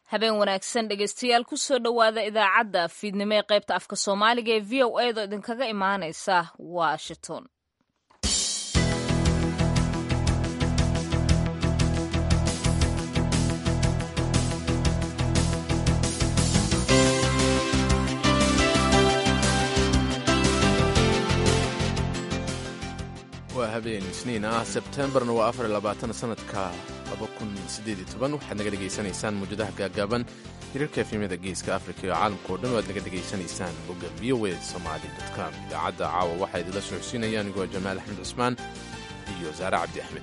habeen wanaagsan dhegeystayaal kusoo dhowaada idaacadda fiidnimo ee qaybta afka soomaaliga ee v o edo idinkaga imaaneysa washington waa habeen isniin ah sebtembarna waa afar labaatan sanadka waxaad naga dhegaysanaysaan muujadaha gaagaaban hirarka efemyada geeska afrika iyo caalamka oo dhan waad naga dhegaysanaysaan bogga v o e somali com idaacadda caawa waxaa idinla socodsiinaya anigoo jamaal axmed cusmaan iyo saare cabdi axmed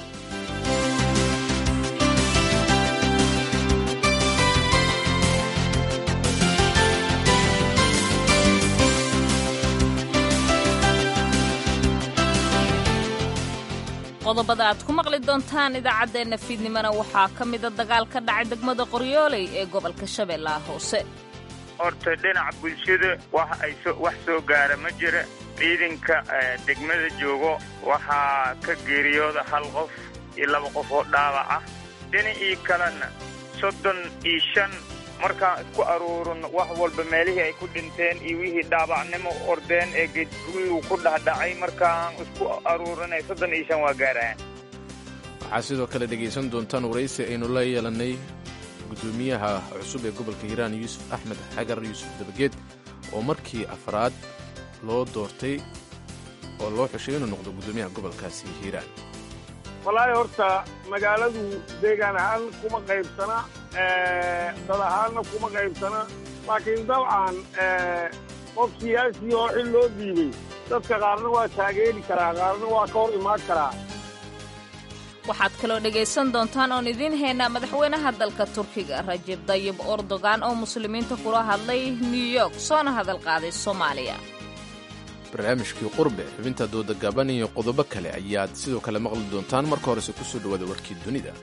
qodobada aad ku maqli doontaan idaacaddeenna fiidnimona waxaa ka mida dagaal ka dhacay degmada qoryooley ee gobolka shabeellaha hoose horta dhinaca bulshada wax ay wax soo gaara ma jira ciidanka degmada joogo waxaa ka geeriyooda hal qof iyo laba qof oo dhaawac ah dhinacii kalena soddon iyo shan markaan isku aruurino wax walba meelihii ay ku dhinteen iyo wixii dhaabacnimo ordeen ee geedguriguu ku dhahdhacay markaan isku aruurinay soddon iyo shan waa gaarayaan waxaa sidoo kale dhegaysan doontaan waraysi aynu la yeelannay guddoomiyaha cusub ee gobolka hiiraan yuusuf axmed xagar yuusuf dabageed oo markii afraad loo doortay oo loo xushay inuu noqdo guddoomiyaha gobolkaasi hiiraan wallaahi horta magaaladu deegaan ahaan kuma qaybsana dad ahaanna kuma qaybsana laakiin dabcan qof siyaasi oo xil loo diibay dadka qaarna waa taageeri karaa qaarna waa ka hor imaan karaa waxaad kaloo dhegaysan doontaan oon idiin haynaa madaxweynaha dalka turkiga rajeb dayib erdogan oo muslimiinta kula hadlay new york soona hadal qaaday soomaaliya barnaamijkii qurbe xubinta dooda gaaban iyo qodobo kale ayaad sidoo kale maqli doontaan marka horese ku soo dhowaada warkii dunida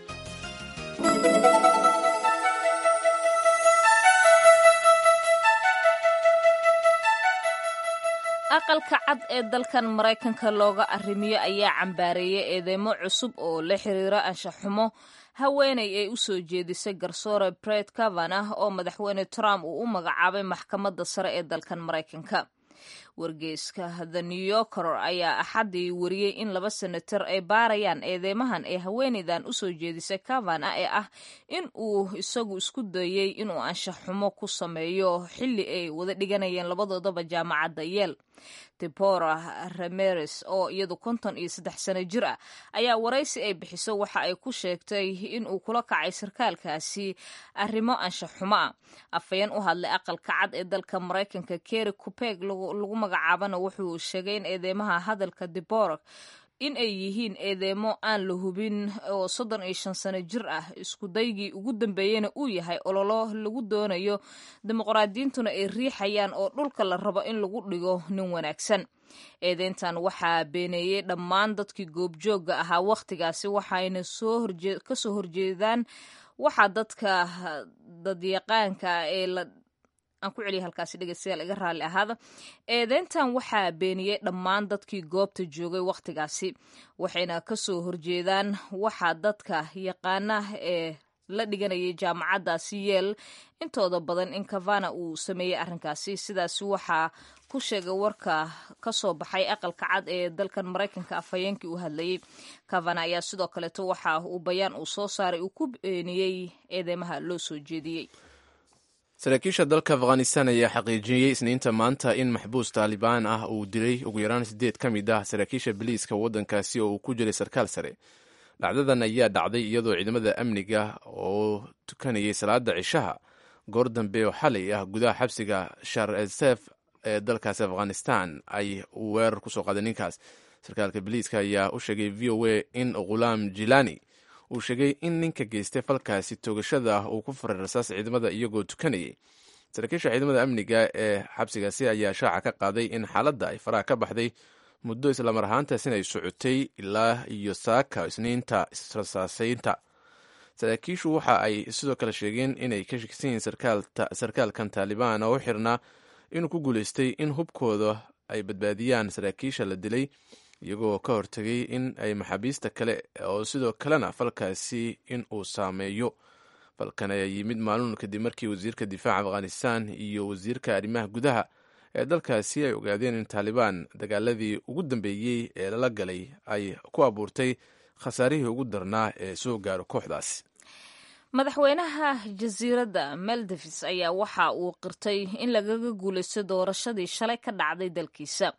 aqalka cad ee dalkan maraykanka looga arrimiyo ayaa cambaareeyay eedeymo cusub oo la xiriira anshaxumo haweenay ay u soo jeedisay garsoore bret kavanah oo madaxweyne trump uu u magacaabay maxkamadda sare ee dalkan maraykanka wargeyska the new yorker ayaa axaddii wariyey in laba senator ay baarayaan eedeymahan ee haweenaydan u soo jeedisay kavana ee ah in uu isagu isku dayey inuu anshaxumo ku sameeyo xilli ay wada dhiganayeen labadoodaba jaamacadda yeel debora rameres oo iyadu konton iyo saddex sano jir ah ayaa waraysi ay bixiso waxa ay ku sheegtay in uu kula kacay sarkaalkaasi arrimo anshaxumo ah afhayeen u hadlay aqalka cad ee dalka maraykanka keri kupeg lagu magacaabana wuxuu sheegay in eedeymaha hadalka debora in ay yihiin eedeemo aan la hubin oo soddon iyo shan sano jir ah iskudaygii ugu dambeeyena uu yahay ololo lagu doonayo dimuqraadiyiintuna ay riixayaan oo dhulka la rabo in lagu dhigo nin wanaagsan eedeyntan waxaa beeneeyey dhammaan dadkii goobjoogga ahaa wakhtigaasi waxayna ka soo horjeedaan waxaa dadka dadyaqaanka ee la aan ku celiya halkaasi dhegeystayaal iga raalli ahaada eedeyntan waxaa beeniyey dhammaan dadkii goobta joogay wakhtigaasi waxayna ka soo horjeedaan waxaa dadka yaqaana ee la dhiganayay jaamacaddaasi yeel intooda badan in kavana uu sameeyey arrinkaasi sidaasi waxaa ku sheegay warka ka soo baxay aqalka cad ee dalkan maraykanka afhayeenkii uu hadlayey kavana ayaa sidoo kaleeto waxa uu bayaan uu soo saaray uu ku beeniyey eedeymaha loo soo jeediyey saraakiisha dalka afghanistan ayaa xaqiijiyey isniinta maanta in maxbuus taalibaan ah uu dilay ugu yaraan siddeed ka mid ah saraakiisha biliiska waddankaasi oo uu ku jiray sarkaal sare dhacdadan ayaa dhacday iyadoo ciidamada amniga oo tukanayay salaada cishaha goor dambe oo xalay ah gudaha xabsiga shar esef ee dalkaasi afghanistan ay weerar kusoo qaaday ninkaas sarkaalka biliiska ayaa u sheegay v o a in ghulaam jilani uu sheegay in ninka geystay falkaasi toogashada ah uu ku faray rasaas ciidamada iyagoo tukanayay saraakiisha ciidamada amniga ee xabsigaasi ayaa shaaca ka qaaday in xaaladda ay faraha ka baxday muddo islamar ahaantaasina ay socotay ilaa iyo saaka isniinta israsaasaynta saraakiishu waxa ay sidoo kale sheegeen inay ka shakisan yihiin sarkaalkan taalibaan oo u xirnaa inuu ku guulaystay in hubkooda ay badbaadiyaan saraakiisha la dilay iyagoo ka hortegay in ay maxaabiista kale oo sidoo kalena falkaasi in uu saameeyo falkan ayaa yimid maalin kadib markii wasiirka difaaca afghanistan iyo wasiirka arrimaha gudaha ee dalkaasi ay ogaadeen in taalibaan dagaaladii ugu dambeeyey ee lala galay ay ku abuurtay khasaarihii ugu darnaa ee soo gaaro kooxdaasi madaxweynaha jasiiradda maldives ayaa waxa uu qirtay in lagaga guulaysto doorashadii shalay ka dhacday dalkiisa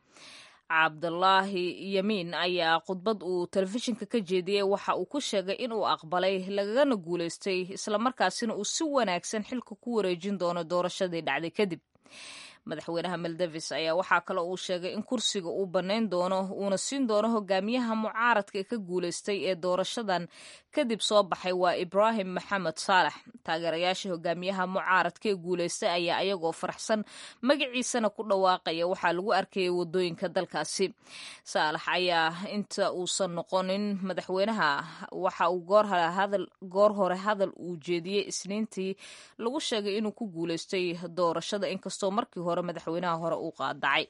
cabdulaahi yamiin ayaa khudbad uu telefishinka ka jeediyey waxa uu ku sheegay inuu aqbalay lagagana guulaystay islamarkaasina uu si wanaagsan xilka ku wareejin doono doorashadii dhacday kadib madaxweynaha maldavis ayaa waxaa kale uu sheegay in kursiga uu bannayn doono uuna siin doono hogaamiyaha mucaaradka ee ka guulaystay ee doorashadan kadib soo baxay waa ibraahim maxamed saalax taageerayaasha hogaamiyaha mucaaradka ee guulaystay ayaa ayagoo faraxsan magaciisana ku dhawaaqaya waxaa lagu arkayay wadooyinka dalkaasi saalax ayaa inta uusan noqonin madaxweynaha waxa uu goor hore hadal uu jeediyey isniintii lagu sheegay inuu ku guulaystay doorashada inkastoo markii hore madaxweynaha hore uu qaadacay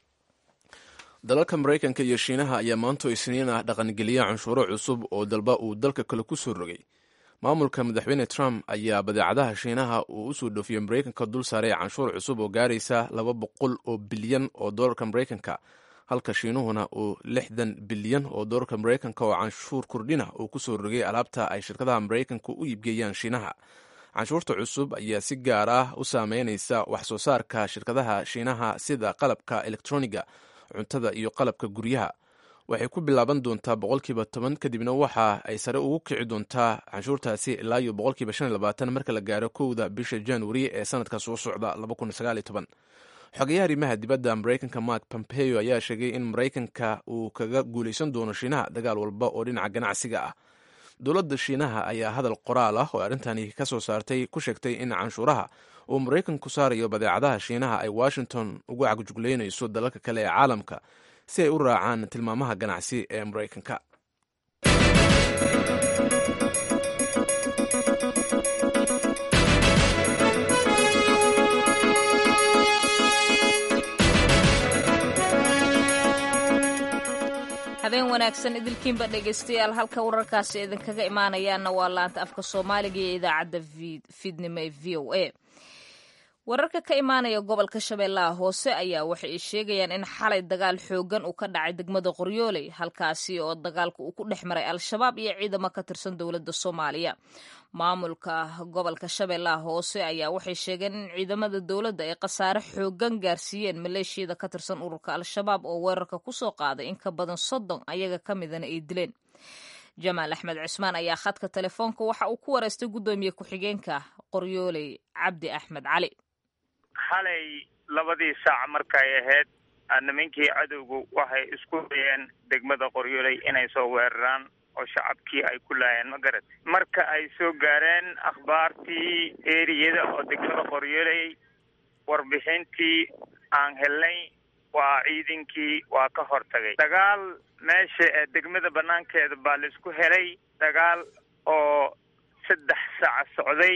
dalalka maraykanka iyo shiinaha ayaa maanto isniin ah dhaqangeliya canshuuro cusub oo dalba uu dalka kale ku soo rogay maamulka madaxweyne trump ayaa badeecadaha shiinaha uu usoo dhoofiyey maraykanka dul saaray canshuur cusub oo gaaraysa laba boqol oo bilyan oo doolarka maraykanka halka shiinuhuna uu lixdan bilyan oo doolarka maraykanka oo canshuur kordhina uu kusoo rogay alaabta ay shirkadaha maraykanka u iibgeeyaan shiinaha canshuurta cusub ayaa si gaar ah u saameynaysa wax soo saarka shirkadaha shiinaha sida qalabka elektroniga cuntada iyo qalabka guryaha waxay ku bilaaban doontaa boqolkiiba toban kadibna waxa ay sare ugu kici doontaa canshuurtaasi ilaa iyo boqolkiiba shan iyo labaatan marka la gaaro kowda bisha januari ee sanadka soo socda laba kun sagaal iyo toban xogeyaha arrimaha dibadda maraykanka mark pompeo ayaa sheegay in maraykanka uu kaga guulaysan doono shiinaha dagaal walba oo dhinaca ganacsiga ah dowladda shiinaha ayaa hadal qoraal ah oo arrintani ka soo saartay ku sheegtay in canshuuraha uu maraykanku saarayo badeecadaha shiinaha ay washington ugu cagjuglaynayso dalalka kale ee caalamka si ay u raacaan tilmaamaha ganacsi ee maraykanka habeen wanaagsan idilkiinba dhegaystayaal halka wararkaasi idinkaga imaanayaana waa laanta afka soomaaliga iyo idaacadda fiidnimo ee v o a wararka ka imaanaya gobolka shabeellaha hoose ayaa waxay sheegayaan in xalay dagaal xoogan uu ka dhacay degmada qoryooley halkaasi oo dagaalka uu ku dhex maray al-shabaab iyo ciidamo ka tirsan dowladda soomaaliya maamulka gobolka shabeellaha hoose ayaa waxay sheegeen in ciidamada dowladda ay khasaare xoogan gaarsiiyeen maleeshiyada ka tirsan ururka al-shabaab oo weerarka kusoo qaaday in ka badan soddon ayaga ka midana ay dileen jamaal axmed cismaan ayaa khadka telefoonka waxa uu ku wareystay guddoomiye ku-xigeenka qoryooley cabdi axmed cali xalay labadii saac markay ahayd nimankii cadowgu waxay isku dayeen degmada qoryooley inay soo weeraraan oo shacabkii ay ku laayeen ma garat marka ay soo gaareen akhbaartii eriyada oo degmada qoryooley warbixintii aan helnay waa ciidankii waa ka hortagay dagaal meesha ee degmada banaankeeda baa laisku helay dagaal oo saddex saac socday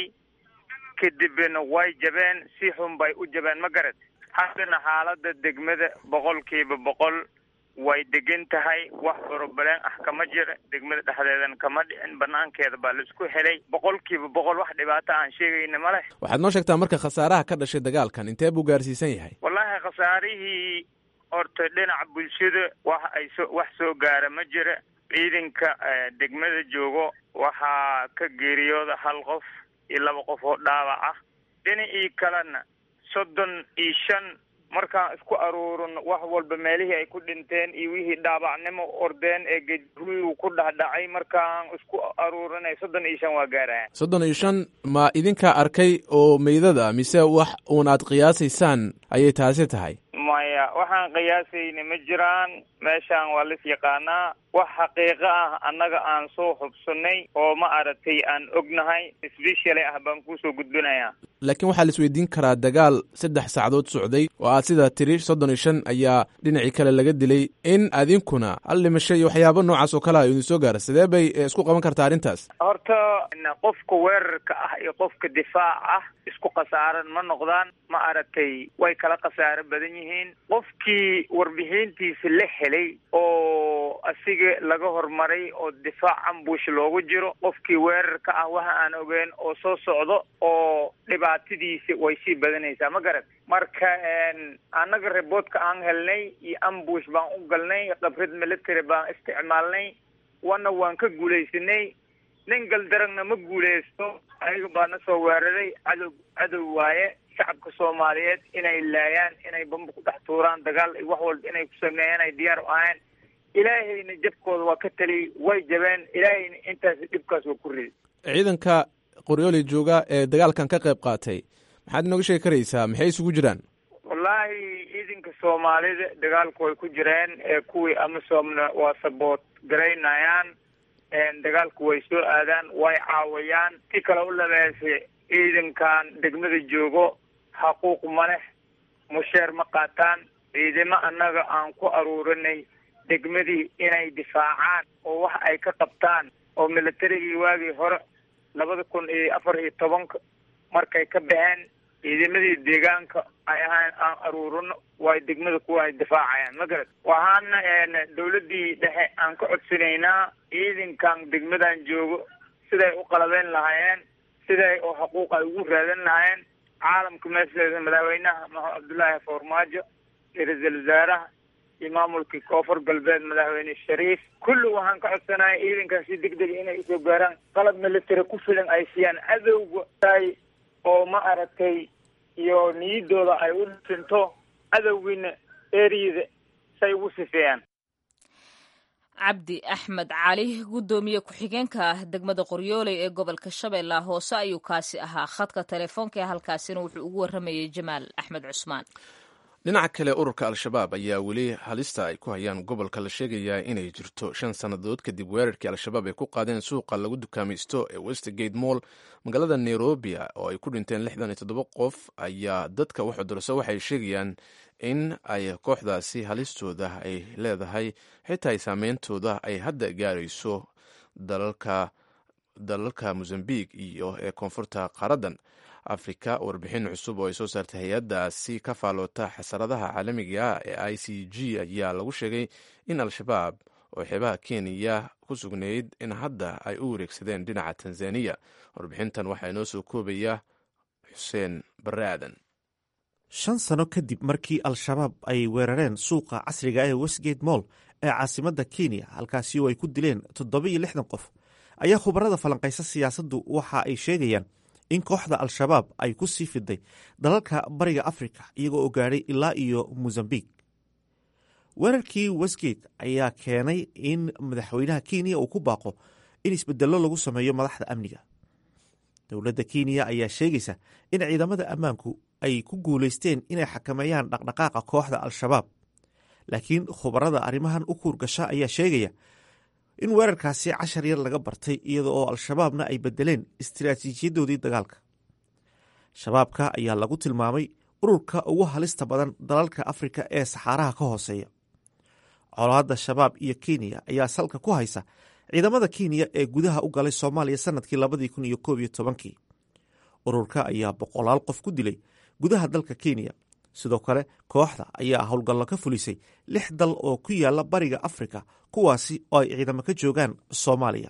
kadibna way jabeen si xun bay u jabeen ma garat haddana xaalada degmada boqolkiiba boqol way degan tahay wax borobaleen ah kama jira degmada dhexdeedan kama dhicin banaankeeda baa laisku helay boqolkiiba boqol wax dhibaato aan sheegayna ma leh waxaad noo sheegtaa marka khasaaraha ka dhashay dagaalkan intee buu gaarsiisan yahay wallaahi khasaarihii horta dhinaca bulshada wax ay so wax soo gaara ma jira ciidanka degmada joogo waxaa ka geeriyooda hal qof iyo laba qof oo dhaawac ah dhinacii kalena soddon iyo shan markaan isku aruurino wax walba meelihii ay ku dhinteen iyo wixii dhaabacnimo ordeen ee geruyu ku dhahdhacay markaan isku aruurinay soddon iyo shan waa gaarayaan soddon iyo shan ma idinkaa arkay oo meydada mise wax uun aad qiyaasaysaan ayay taasi tahay maya waxaan qiyaasayna ma jiraan meeshaan waa lis yaqaanaa wax xaqiiqo ah annaga aan soo hubsanay oo ma aragtay aan ognahay sbeshali ah baan kusoo gudbinayaa laakiin waxaa la isweydiin karaa dagaal saddex saacadood socday oo aad sidaa tiri soddon iyo shan ayaa dhinacii kale laga dilay in adinkuna hal dhimasho iyo waxyaabo noocaas oo kale a idin soo gaara sidee bay isku qaban kartaa arrintaas horta qofka weerarka ah iyo qofka difaac ah isku khasaaran ma noqdaan ma aragtay way kala khasaaro badan yihiin qofkii warbixintiisa la helay oo asiga amniga laga hormaray oo difaac ambush loogu jiro qofkii weerarka ah waxa aan ogeyn oo soo socdo oo dhibaatadiisi way sii badanaysaa ma garat marka annaga reboodka aan helnay iyo ambush baan u galnay khibrad military baan isticmaalnay wana waan ka guulaysanay nin galdaragna ma guulaysto ayaga baa na soo weeraray cadow cadow waaye shacabka soomaaliyeed inay laayaan inay bamba ku dhex tuuraan dagaal iyo wax walba inay ku sameeyaan ay diyaar u ahayn ilaahayna jabkooda waa ka taliyay way jabeen ilaahayna intaas dhibkaas waa ku riday ciidanka qoryooli jooga ee dagaalkan ka qayb qaatay maxaad inooga sheegi karaysaa maxay isugu jiraan wallaahi ciidanka soomaalida dagaalku way ku jireen ee kuwii amisoomna waa saboot garaynayaan dagaalku way soo aadaan way caawayaan si kale u labeesay ciidankan degmada joogo xaquuq ma leh musheer ma qaataan ciidamo annaga aan ku aruurinay degmadii inay difaacaan oo wax ay ka qabtaan oo militarigii waagii hore labada kun iyo afar iyo tobanka markay ka baxeen ciidamadii deegaanka ay ahaan aan aruurino way degmada kuwa ay difaacayaan ma garad waxaana dawladdii dhexe aan ka codsanaynaa ciidankan degmadan joogo siday u qalabeyn lahaayeen siday oo xuquuq ay ugu raadan lahaayeen caalamka meesheeda madaxweynaha maxamed cabdullaahi farmaajo iyo ra-iisul wasaaraha iyo maamulkii koonfur galbeed madaxweyne shariif kulli waxaan ka codsanaya ciidankan si deg dega inay usoo gaaraan qalab military ku filan ay siiyaan cadowga ay oo ma aragtay iyo niyadooda ay u dhinto cadowgiina eriyada say ugu sifeeyaan cabdi axmed cali guddoomiye ku-xigeenka ah degmada qoryooley ee gobolka shabeellaha hoose ayuu kaasi ahaa khadka telefoonka ee halkaasina wuxuu ugu warramayay jamaal axmed cusmaan dhinaca kale ururka al-shabaab ayaa weli halista ay ku hayaan gobolka la sheegayaa inay jirto shan sannadood kadib weerarkii al-shabaab ay ku qaadeen suuqa lagu dukaamaysto ee westgate moll magaalada nairobi oo ay ku dhinteen lixdan iyo toddoba qof ayaa dadka wax cudurso waxay sheegayaan in ay kooxdaasi halistooda ay leedahay xitaa ay saameyntooda ay hadda gaarayso dalalka dalalka mozambique iyo ee koonfurta qaaradan afrika warbixin cusub oo ay soo saartay hay-addaasi ka faaloota xasaradaha caalamiga ee i c g ayaa lagu sheegay in al-shabaab oo xeebaha kenya ku sugnayd in hadda ay u wareegsadeen dhinaca tanzaniya warbixintan waxaa inoo soo koobaya xuseen bare aadan shan sano kadib markii al-shabaab ay weerareen suuqa casriga ee westgate moll ee caasimadda kenya halkaasi oo ay ku dileen toddoba iyo lixdan qof ayaa khubarada falanqaysa siyaasaddu waxa ay sheegayaan in kooxda al-shabaab ay ku sii fiday dalalka bariga afrika iyagoo oo gaadhay ilaa iyo mosambik weerarkii westgate ayaa keenay in madaxweynaha kenya uu ku baaqo in isbedello lagu sameeyo madaxda amniga dowladda kenya ayaa sheegaysa in ciidamada ammaanku ay ku guulaysteen inay xakameeyaan dhaqdhaqaaqa kooxda al-shabaab laakiin khubarada arrimahan u kuurgasha ayaa sheegaya in weerarkaasi cashar yar laga bartay iyada oo al-shabaabna ay bedeleen istiraatiijiyadoodii dagaalka shabaabka ayaa lagu tilmaamay ururka ugu halista badan dalalka afrika ee saxaaraha ka hooseeya colaadda shabaab iyo kenya ayaa salka ku haysa ciidamada kenya ee gudaha u galay soomaaliya sanadkii labadii kun iyo koob iyo tobankii ururka ayaa boqolaal qof ku dilay gudaha dalka kenya sidoo kale kooxda ayaa howlgallo ka fulisay lix dal oo ku yaala bariga afrika kuwaasi oo ay ciidamo ka joogaan soomaaliya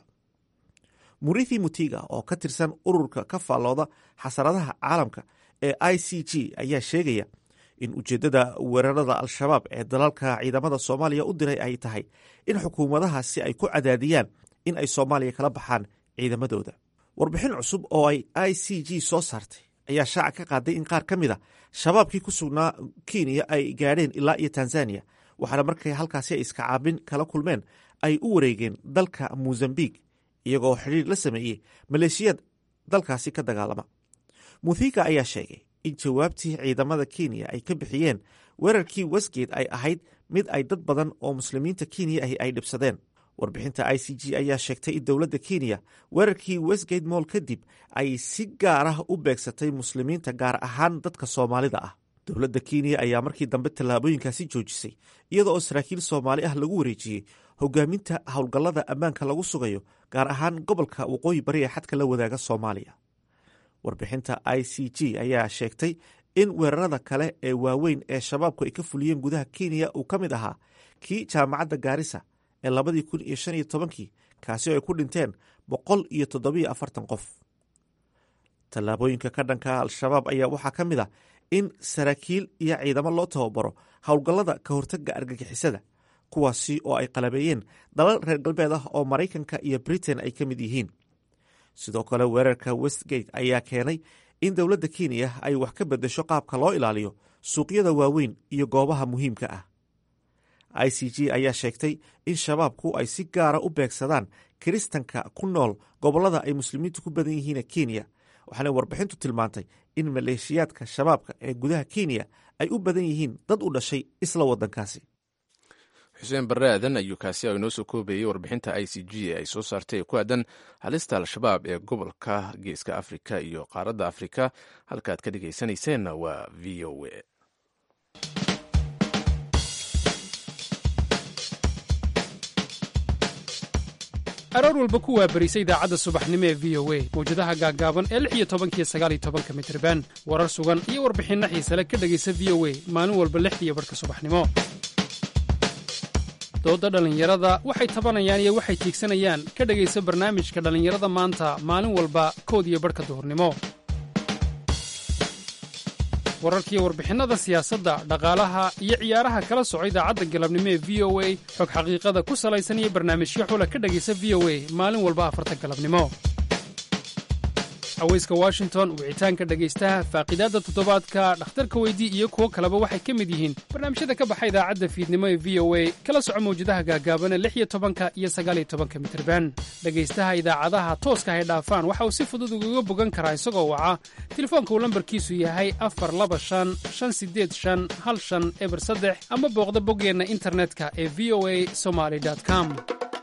murithi mutiga oo ka tirsan ururka ka faallooda xasaradaha caalamka ee i c g ayaa sheegaya in ujeeddada weerarada al-shabaab ee dalalka ciidamada soomaaliya u diray ay tahay in xukuumadahaasi ay ku cadaadiyaan in ay soomaaliya kala baxaan ciidamadooda warbixin cusub oo ay i c g soo saartay ayaa shaaca ka qaaday in qaar ka mid a shabaabkii ku sugnaa kenya ay gaadheen ilaa iyo tanzaniya waxaana markay halkaasi ay iska caabin kala kulmeen ay u wareegeen dalka mozambik iyagoo xidhiir la sameeyey maleeshiyad dalkaasi ka dagaalama muthika ayaa sheegay in jawaabtii ciidamada kenya ay ka bixiyeen weerarkii westgate ay ahayd mid ay dad badan oo muslimiinta kenya ahi ay dhibsadeen warbixinta i c g ayaa sheegtay in dowladda kenya weerarkii westgate moll kadib ay si gaar ah u beegsatay muslimiinta gaar ahaan dadka soomaalida ah dowladda kenya ayaa markii dambe tallaabooyinkaasi joojisay iyada oo saraakiil soomaali ah lagu wareejiyey hogaaminta howlgallada ammaanka lagu sugayo gaar ahaan gobolka waqooyi bari ee xadka la wadaaga soomaaliya warbixinta i c g ayaa sheegtay in weerarada kale ee waaweyn ee shabaabku ay ka fuliyeen gudaha kenya uu ka mid ahaa kii jaamacadda gaarisa ee labadii kun iyo shan iyo tobankii kaasi oo ay ku dhinteen boqol iyo toddobiyo afartan qof tallaabooyinka ka dhanka al-shabaab ayaa waxaa ka mid a in saraakiil iyo ciidamo loo tababaro howlgallada ka hortagga argagixisada kuwaasi oo ay qalabeeyeen dalal reer galbeed ah oo maraykanka iyo britain ay ka mid yihiin sidoo kale weerarka westgate ayaa keenay in dowladda kenya ay wax ka beddesho qaabka loo ilaaliyo suuqyada waaweyn iyo goobaha muhiimka ah i c g ayaa sheegtay in shabaabku ay si gaara u beegsadaan kiristanka ku nool gobollada ay muslimiintu ku badan yihiin kenya waxaana warbixintu tilmaantay in maleeshiyaadka shabaabka ee gudaha kenya ay u badan yihiin dad u dhashay isla waddankaasi xuseen barre aadan ayuu kaasi inoo soo koobayey warbixinta i c g ee ay soo saartay ee ku aadan halista al-shabaab ee gobolka geeska afrika iyo qaaradda afrika halkaaad ka dhegaysanayseena waa v o a aroor walba ku waabarisa idaacadda subaxnimo ee v o a mawjadaha gaaggaaban ee lix iyo tobankiyo sagaal iyo tobanka mitriban warar sugan iyo warbixinno xiisale ka dhegaysa v o a maalin walba lixdiiyo barhka subaxnimo doodda dhallinyarada waxay tabanayaan iyo waxay tiigsanayaan ka dhegaysa barnaamijka dhallinyarada maanta maalin walba kood iyo barhka duhurnimo wararkiiyo warbixinnada siyaasadda dhaqaalaha iyo ciyaaraha kala soco idaacadda galabnimo ee v o a xog xaqiiqada ku salaysan iyo barnaamijyo xula ka dhegaysa v o a maalin walba afarta galabnimo haweyska washington wicitaanka dhegaystaha faaqidaadda toddobaadka dhakhtarka weydii iyo kuwo kaleba waxay ka mid yihiin barnaamijyada ka baxa idaacadda fiidnimo ee v o a kala soco mawjadaha gaagaabana lix iyo tobanka iyo sagaal iyo tobanka mitirban dhegaystaha idaacadaha tooska hay dhaafaan waxa uu si fudud ugaga bogan karaa isagoo waca telefoonka uu lambarkiisu yahay afar laba shan shan sideed shan hal shan eber saddex ama booqda boggeenna internetka ee v o a somaly com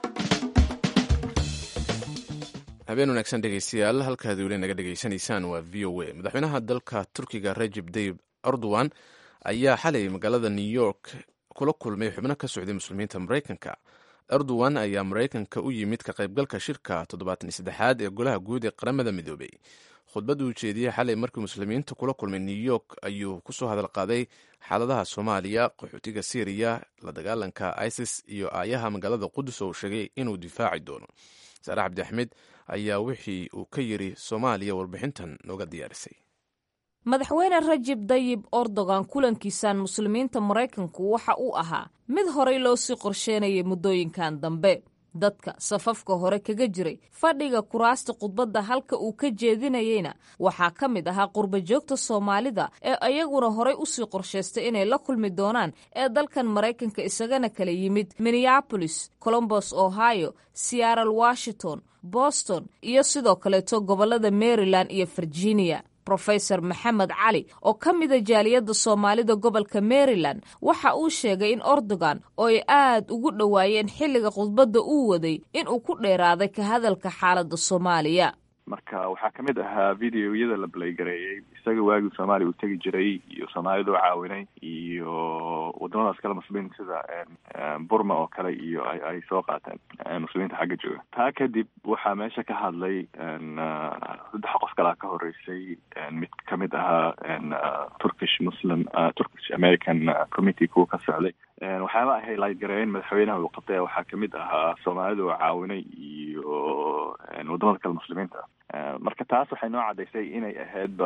habeen wanaagsan dhegeystayaal halkaad weli naga dhegaysanaysaan waa v o a madaxweynaha dalka turkiga rajeb tayib erdogan ayaa xalay magaalada new york kula kulmay xubno ka socday muslimiinta maraykanka erdogan ayaa maraykanka u yimid ka qaybgalka shirka toddobaatan iyo saddexaad ee golaha guud ee qaramada midoobay khudbad uu jeediyey xalay markii muslimiinta kula kulmay new york ayuu kusoo hadal qaaday xaaladaha soomaaliya qaxootiga syriya la dagaalanka isis iyo aayaha magaalada qudus oo uu sheegay inuu difaaci doono saare cabdi axmed ayaa wixii uu ka yiri soomaaliya warbixintan nooga diyaarisay madaxweyne rajib dayib erdogan kulankiisan muslimiinta maraykanku waxa uu ahaa mid horey loo sii qorsheynayay muddooyinkan dambe dadka safafka hore kaga jiray fadhiga kuraasta khudbadda halka uu ka jeedinayeyna waxaa ka mid ahaa qurbajoogta soomaalida ee ayaguna horey usii qorshaystay inay la kulmi doonaan ee dalkan maraykanka isagana kala yimid minneabolis colombos ohio seattle washington boston iyo sidoo kaleeto gobollada maryland iyo virginia rofeor maxamed cali oo ka mida jaaliyadda soomaalida gobolka maryland waxa uu sheegay in erdogan oo ay aad ugu dhowaayeen xilliga khudbadda uu waday inuu ku dheeraaday ka hadalka xaaladda soomaaliya marka waxaa ka mid ahaa videoyada la baleygareeyey isaga waagii soomaaliya uu tegi jiray iyo soomaalida u caawinay iyo wadamadaas kale muslimiinta sida burma oo kale iyo ay soo qaateen muslimiinta xagga jooga taa kadib waxaa meesha ka hadlay saddex qof kalaa ka horeysay mid kamid ahaa turkish muslim turkish american committee kuwa ka socday waxyaaba ahay laydgareeyen madaxweynaha uu qabtay waxaa kamid ahaa soomaalida oo caawinay iyo wadamada kale muslimiinta marka taas waxay noo caddaysay inay ahaydba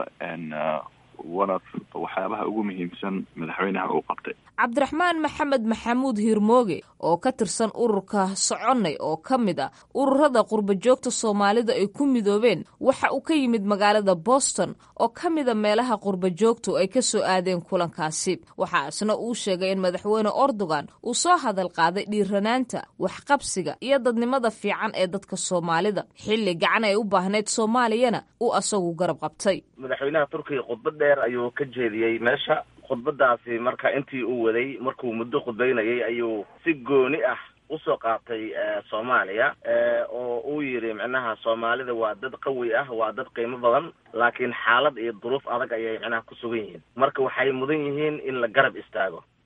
one of waxyaabaha ugu muhiimsan madaxweynaha uu qabtay cabdiraxmaan maxamed maxamuud hiirmooge oo ka tirsan ururka soconnay oo ka mid a ururada qurbajoogta soomaalida ay ku midoobeen waxa uu ka yimid magaalada boston oo ka mida meelaha qurbajoogtu ay ka soo aadeen kulankaasi waxaa isna uu sheegay in madaxweyne erdogan uu soo hadal qaaday dhiiranaanta waxqabsiga iyo dadnimada fiican ee dadka soomaalida xilli gacan ay u baahnayd soomaaliyana uu asagu garab qabtay madaxweynaha turkiga khudbad dheer ayuu ka jeediyey meesha khudbadaasi marka intii uu waday markuu muddo khudbaynayay ayuu si gooni ah usoo qaatay soomaaliya oo uu yidhi micnaha soomaalida waa dad qawi ah waa dad qiimo badan laakiin xaalad iyo duruuf adag ayay micnaha ku sugan yihiin marka waxay mudan yihiin in la garab istaago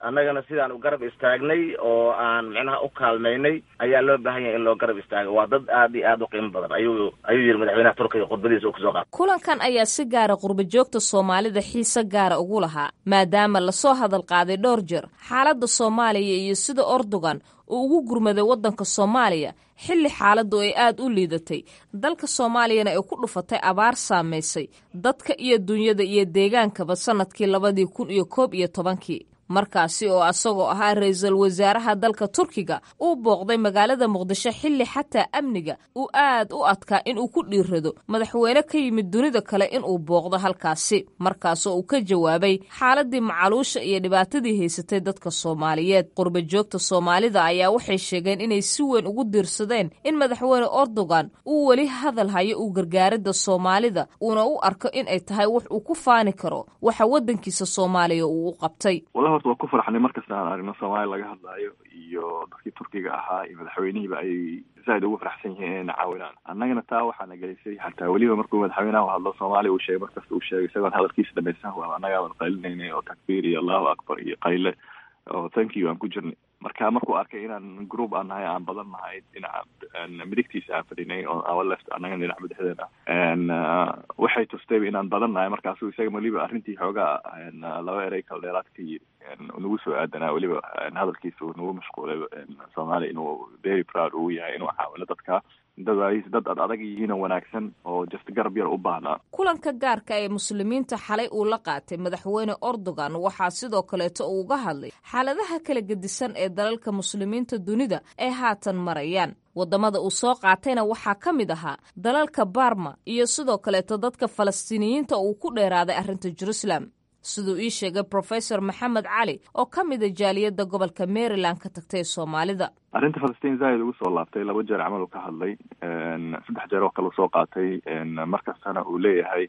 annagana sidaan u garab istaagnay oo aan micnaha u kaalmaynay ayaa loo baahan yahay in loo garab istaago waa dad aad iyo aad u qiimo badan ayuu ayuu yidhi madaxweynaha turkiga khudbadiisa uu kusoo qaatay kulankan ayaa si gaara qurba joogta soomaalida xiise gaara ugu lahaa maadaama lasoo hadal qaaday dhowr jeer xaaladda soomaaliya iyo sida ordogan uu ugu gurmaday waddanka soomaaliya xilli xaaladdu ay aada u liidatay dalka soomaaliyana ay ku dhufatay abaar saamaysay dadka iyo dunyada iyo deegaankaba sannadkii labadii kun iyo koob iyo tobankii markaasi oo asagoo ahaa ra-iisul wasaaraha dalka turkiga uu booqday magaalada muqdisho xilli xataa amniga uu aad u adkaa inuu ku dhiirrado madaxweyne ka yimid dunida kale inuu booqdo halkaasi markaasoo uu ka jawaabay xaaladii macaluusha iyo dhibaatadii haysatay dadka soomaaliyeed qurba joogta soomaalida ayaa waxay sheegeen inay si weyn ugu diirsadeen in madaxweyne erdogan uu weli hadal hayo uu gargaaridda soomaalida uuna u arko in ay tahay wax uu ku faani karo waxa waddankiisa soomaaliya uu u qabtay horta waa ku farxnay markasta aan aragno soomaaliya laga hadlaayo iyo dadkii turkiga ahaa iyo madaxweynihiiba ay zaaid ugu faraxsan yihiin inayna caawinaan annagana taa waxaana gelisay xataa weliba markuu madaxweynaha u hadlo soomaaliya uu sheegay markasta uu sheegay isagoon hadalkiisa dhamaysan waa annagaaban qaylinaynay oo takbiir iyo allahu akbar iyo qayle oo thank you aan ku jirnay marka markuu arkay inaan group aan nahay aan badan nahay dhinaca midigtiisa aan fadhinay oo our left annagana dhinaca madaxdeena waxay tustayba inaan badan nahay markaasu isaga weliba arrintii xoogaa laba erey kala dheeraad ka yiri nagu soo aadanaa weliba hadalkiisa uu nagu mashquulay soomaaliya inuu very proud uu yahay inuu caawino dadka dad dad ad adag yihiin oo wanaagsan oo just garab yar u baahnaa kulanka gaarka ee muslimiinta xalay uu la qaatay madaxweyne erdogan waxaa sidoo kaleeto uu uga hadlay xaaladaha kala gedisan ee dalalka muslimiinta dunida ay haatan marayaan waddamada uu soo qaatayna waxaa ka mid ahaa dalalka barma iyo sidoo kaleeto dadka falastiiniyiinta uu ku dheeraaday arrinta jerusalem siduu ii sheegay professor maxamed cali oo ka mida jaaliyadda gobolka maryland ka tagtay soomaalida arrinta falastiin zaaid ugu soo laabtay laba jeer camal uu ka hadlay saddex jeer oo kale u soo qaatay markastana uu leeyahay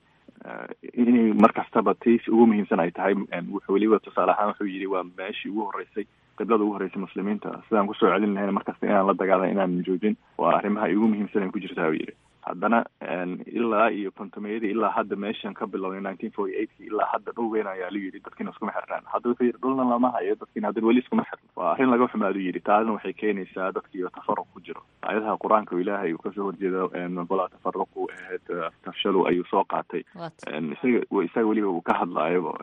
inay mar kastaba tiis ugu muhiimsan ay tahay wuxuu weliba tusaale ahaan wuxuu yidhi waa meeshii ugu horreysay qiblada ugu horreysay muslimiinta sidaan kusoo celin lahayn markasta inaan la dagaalan inaan joojin waa arrimaha ugu muhiimsan ay ku jirtaa uu yidhi haddana ilaa iyo kontomeyadii ilaa hadda meeshan ka bilowday nineteen forty eightkii ilaa hadda dhul weyn ayaa la yidhi dadkiina iskuma xirnaan hadda wuxuu yidhi dhulna lama hayo dadkiina haddana weli iskuma xirn waa arrin laga xumaadu yidhi taasna waxay keenaysaa dadkiiyo tafaruq ku jiro aayadaha qur-aanka ilaahay uu kasoo horjeedo balaa tafaruqu ahayd tafshalu ayuu soo qaatay isaga isaga weliba uu ka hadlaayo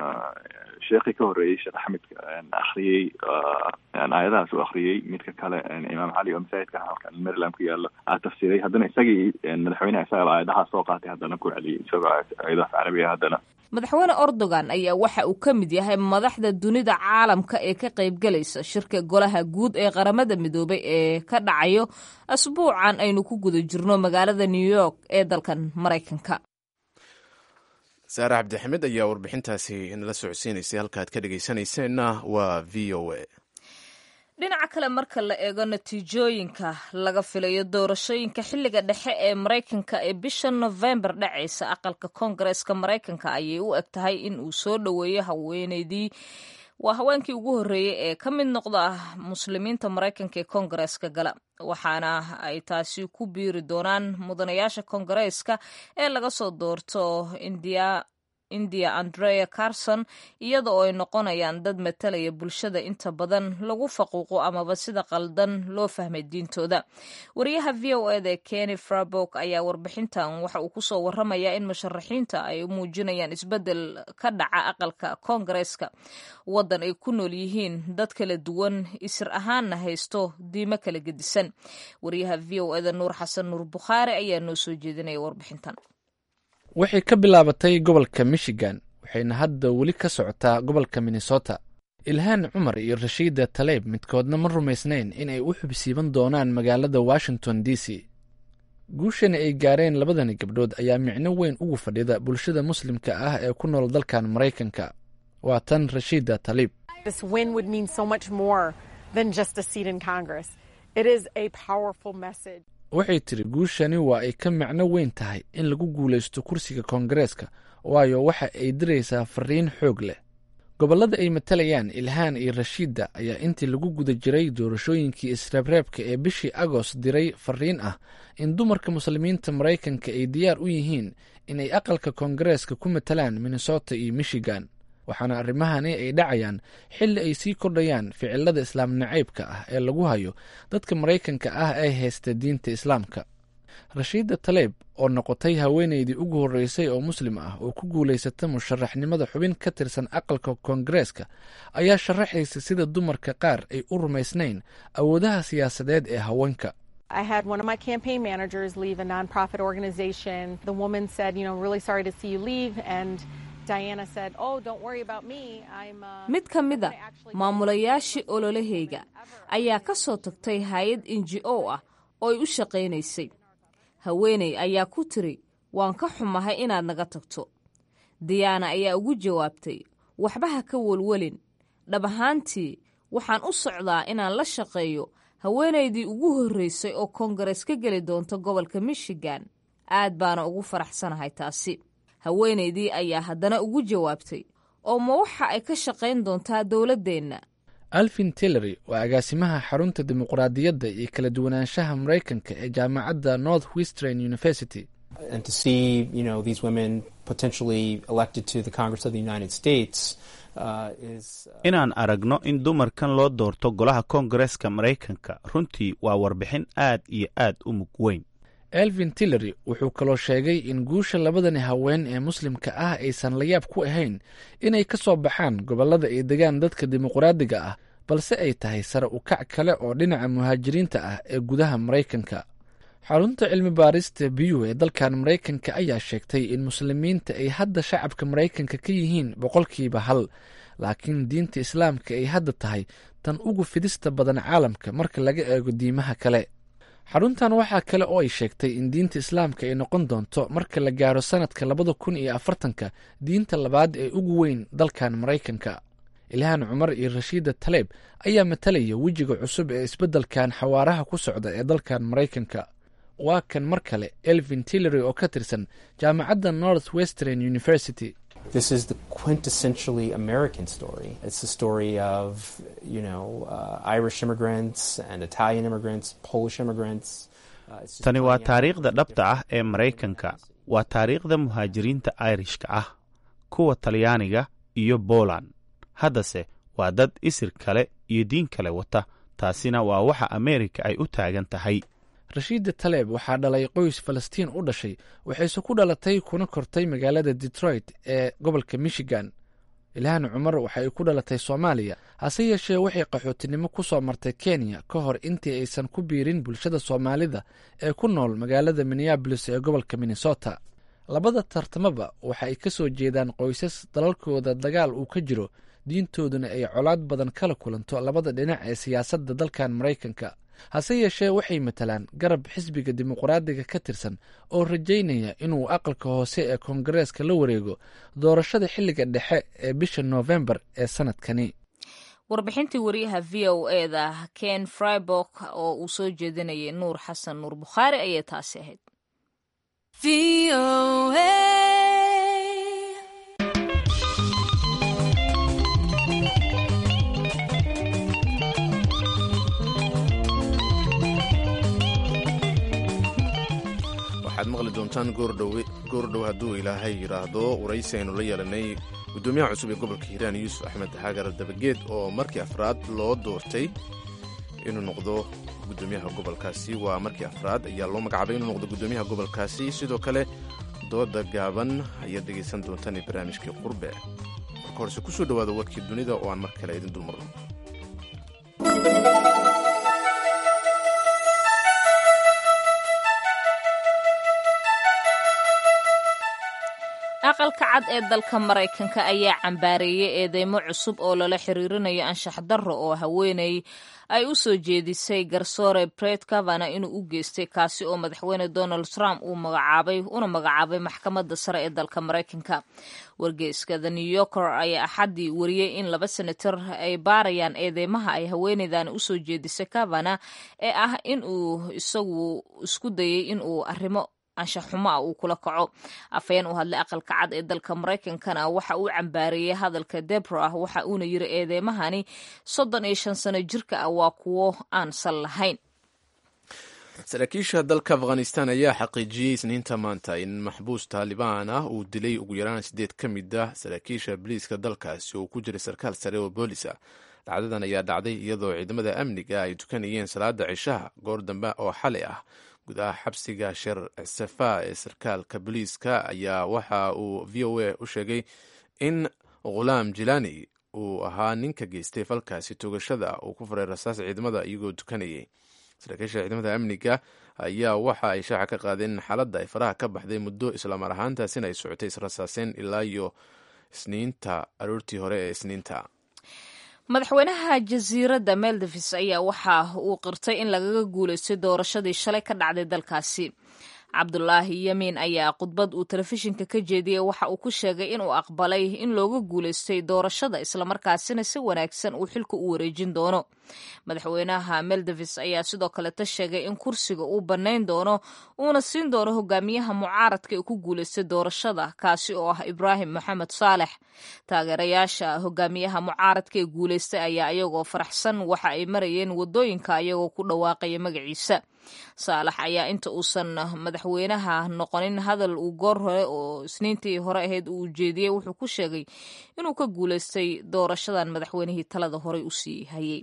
sheekii ka horreeyey sheekh axmedka akriyey aayadahaas uu akriyey midka kale imaam cali oo masaajidka halkan maryland ku yaalo aa tafsiray haddana isagii madaxweyneha isaga aayadahaa soo qaatay haddana ku celiyey isagoo aayadahaas carabiga haddana madaxweyne erdogan ayaa waxa uu ka mid yahay madaxda dunida caalamka ee ka qaybgalaysa shirka golaha guud ee qaramada midoobay ee ka dhacayo asbuucan aynu ku guda jirno magaalada new york ee dalkan maraykanka saare cabdixamed ayaa warbixintaasi nala socodsiinaysay halkaad ka dhegeysanayseena waa v o a dhinaca kale marka la eego natiijooyinka laga filayo doorashooyinka xilliga dhexe ee maraykanka ee bisha nofembar dhacaysa aqalka koongareeska maraykanka ayay u eg tahay in uu soo dhoweeyo haweeneydii waa haweenkii ugu horreeyey ee ka mid noqda muslimiinta maraykanka ee koongareeska gala waxaana ay taasi ku biiri doonaan mudanayaasha koongareeska ee laga soo doorto indiya india andrea carson iyada oo ay noqonayaan dad matalaya bulshada inta badan lagu faquuqo amaba sida qaldan loo fahmay diintooda wariyaha v o eda kenny frabok ayaa warbixintan waxa uu kusoo waramayaa in musharaxiinta ay muujinayaan isbedel ka dhaca aqalka koongareeska waddan ay ku nool yihiin dad kala duwan isir ahaanna haysto diimo kala gedisan wariyaha v o eda nuur xasan nuur bukhaari ayaa noo soo jeedinaya warbixintan waxay ka bilaabatay gobolka michigan waxayna hadda weli ka socotaa gobolka minnesota ilhaan cumar iyo rashiida taleeb midkoodna ma rumaysnayn in ay u xubsiiban doonaan magaalada washington d c guushani ay gaareen labadani gabdhood ayaa micno weyn ugu fadhida bulshada muslimka ah ee ku nool dalkan maraykanka waa tan rashiida taliib waxay tiri guushani waa ay ka macno weyn tahay in lagu guulaysto kursiga koongareeska waayo waxa ay diraysaa fariin xoog leh gobollada ay matalayaan ilhaan iyo rashiidda ayaa intii lagu guda jiray doorashooyinkii isreebreebka ee bishii agost diray fariin ah in dumarka muslimiinta maraykanka ay diyaar u yihiin inay aqalka koongareeska ku matalaan minnesota iyo michigan waxaana arrimahani ay dhacayaan xilli ay sii kordhayaan ficilada islaam nacaybka ah ee lagu hayo dadka maraykanka ah ee haysta diinta islaamka rashiida taleeb oo noqotay haweeneydii ugu horreysay oo muslim ah oo ku guulaysata musharaxnimada xubin ka tirsan aqalka koongareeska ayaa sharaxaysa sida dumarka qaar ay u rumaysnayn awoodaha siyaasadeed ee haweenka I had one of my campaign managers leave a nonprofit organization. The woman said, you know, really sorry to see you leave. And Diana said, oh, don't worry about me. I'm. Uh, mid ka mid a maamulayaashii ololahayga ayaa ka soo tagtay hay-ad n g o ah oo ay u shaqaynaysay haweeney ayaa ku tiri waan ka xumahay inaad naga tagto diyaana ayaa ugu jawaabtay waxba ha ka welwelin dhab ahaantii waxaan u socdaa inaan la shaqeeyo haweenaydii ugu horreysay oo koongarees ka geli doonta gobolka michigan aad baana ugu faraxsanahay taasi haweenaydii ayaa haddana ugu jawaabtay oo ma waxa ay ka shaqayn doontaa dowladdeenna alvin tillery waa agaasimaha xarunta dimuqraadiyadda iyo kala duwanaanshaha maraykanka ee jaamacadda north western university inaan aragno in dumarkan loo doorto golaha koongareeska maraykanka runtii waa warbixin aad iyo aad u mug weyn elvin tillery wuxuu kaloo sheegay in guusha labadani haween ee muslimka ah aysan la yaab ku ahayn inay ka soo baxaan gobollada ay degaan dadka dimuqraadiga ah balse ay tahay sare u kac kale oo dhinaca muhaajiriinta ah ee gudaha maraykanka xarunta cilmi baarista biyu ee dalkan maraykanka ayaa sheegtay in muslimiinta ay hadda shacabka maraykanka ka yihiin boqolkiiba hal laakiin diinta islaamka ay hadda tahay tan ugu fidista badan caalamka marka laga eego diimaha kale xaruntan waxaa kale oo ay sheegtay in diinta islaamka ay noqon doonto marka la gaaro sanadka labada kun iyo afartanka diinta labaad ee ugu weyn dalkan maraykanka ilhaan cumar iyo rashiida taleeb ayaa matalaya wejiga cusub ee isbeddelkan xawaaraha ku socda ee dalkan maraykanka waa kan mar kale elvin tillery oo ka tirsan jaamacadda north western university This is the quintessentially American story. It's the story of, you know, uh, Irish immigrants and Italian immigrants, Polish immigrants. tani waa taariikhda dhabta ah ee maraykanka waa taariikhda muhaajiriinta irishka ah kuwa talyaaniga iyo boland haddase waa dad isir kale iyo diin kale wata taasina waa waxa ameerika ay u taagan tahay rashiida taleeb waxaa dhalay qoys falastiin u dhashay waxayse ku dhalatay kuna kortay magaalada detroit ee gobolka michigan ilhaan cumar waxa ay ku dhalatay soomaaliya hase yeeshee waxay qaxootinimo ku soo martay kenya ka hor intii aysan ku biirin bulshada soomaalida ee ku nool magaalada minneabolis ee gobolka minnesota labada tartamaba waxa ay ka soo jeedaan qoysas dalalkooda dagaal uu ka jiro diintooduna ay colaad badan kala kulanto labada dhinac ee siyaasadda dalkan maraykanka hase yeeshee waxay matalaan garab xisbiga dimuqraadiga ka tirsan oo rajaynaya inuu aqalka hoose ee koongareeska la wareego doorashada xilliga dhexe ee bisha noofembar ee sanadkani warbixintii wariyaha v o e da ken fribok oo uu soo jeedinayay nuur xasan nuur bukhaari ayay taasi ahayd waxaad maqli doontaan goordhow hadduu ilaahay yidhaahdo waraysi aynu la yeelanay guddoomiyaha cusub ee gobolka hiiraan yuusuf axmed xaagar dabageed oo markii afraad loo doortay inuu noqdo guddoomiyaha gobolkaasi waa markii afraad ayaa loo magacaabay inuu noqdo guddoomiyaha gobolkaasi sidoo kale dooda gaaban ayaad dhegaysan doontaan ee barnaamijkii qurbe marka horese ku soo dhowaada warkii dunida oo aan mar kale idin dulmarno aqalka cad ee dalka maraykanka ayaa cambaareeyey eedeymo cusub oo lala xiriirinayo anshax darro oo haweeney ay u soo jeedisay garsoore bret kavana inuu u geystay kaasi oo madaxweyne donald trump uu magacaabay una magacaabay maxkamadda sare ee dalka maraykanka wargeyska the new yorker ayaa axaddii wariyey in laba senator ay baarayaan eedeymaha ay haweeneydan usoo jeedisay kavana ee ah inuu isagu isku dayay inuu arrimo anshax xumo ah uu kula kaco afhayeen u hadlay aqalka cad ee dalka maraykankana waxa uu cambaareeyey hadalka debra waxa uuna yiri eedeymahani soddon iyo shan sano jirka ah waa kuwo aan sal lahayn saraakiisha dalka afghanistan ayaa xaqiijiyey isniinta maanta in maxbuus taalibaan ah uu dilay ugu yaraan sideed ka mid ah saraakiisha boliiska dalkaasi oo ku jiray sarkaal sare oo boolis ah dhacdadan ayaa dhacday iyadoo ciidamada amniga ay tukanayeen salaada cishaha goor dambe oo xalay ah gudaha xabsiga sheer safa ee sarkaalka boliiska ayaa waxa uu v o a u sheegay in khulaam jilani uu ahaa ninka geystay falkaasi toogashada uu ku furay rasaas ciidamada iyagoo tukanayay saraakiisha ciidamada amniga ayaa waxa ay shaaca ka qaadeen in xaaladda ay faraha ka baxday muddo islamar ahaantaasina ay socotay israsaaseen ilaa iyo isniinta aroortii hore ee isniinta madaxweynaha jasiiradda meldavis ayaa waxa uu qirtay in lagaga guulaystay doorashadii shalay ka dhacday dalkaasi cabdulaahi yamiin ayaa khudbad uu telefishinka ka jeediyey waxa uu ku sheegay inuu aqbalay in looga guulaystay doorashada islamarkaasina si wanaagsan uu xilka u wareejin doono madaxweynaha meldavis ayaa sidoo kaleta sheegay in kursiga uu bannayn doono uuna siin doono hogaamiyaha mucaaradka ee ku guulaystay doorashada kaasi oo ah ibraahim maxamed saalex taageerayaasha hogaamiyaha mucaaradka ee guulaystay ayaa iyagoo faraxsan waxa ay marayeen wadooyinka iyagoo ku dhawaaqaya magaciisa saalax ayaa inta uusan madaxweynaha noqonin hadal uu goor hore oo isniintii hore ahayd uu jeediyey wuxuu ku sheegay inuu ka guulaystay doorashadan madaxweynihii talada horey u sii hayay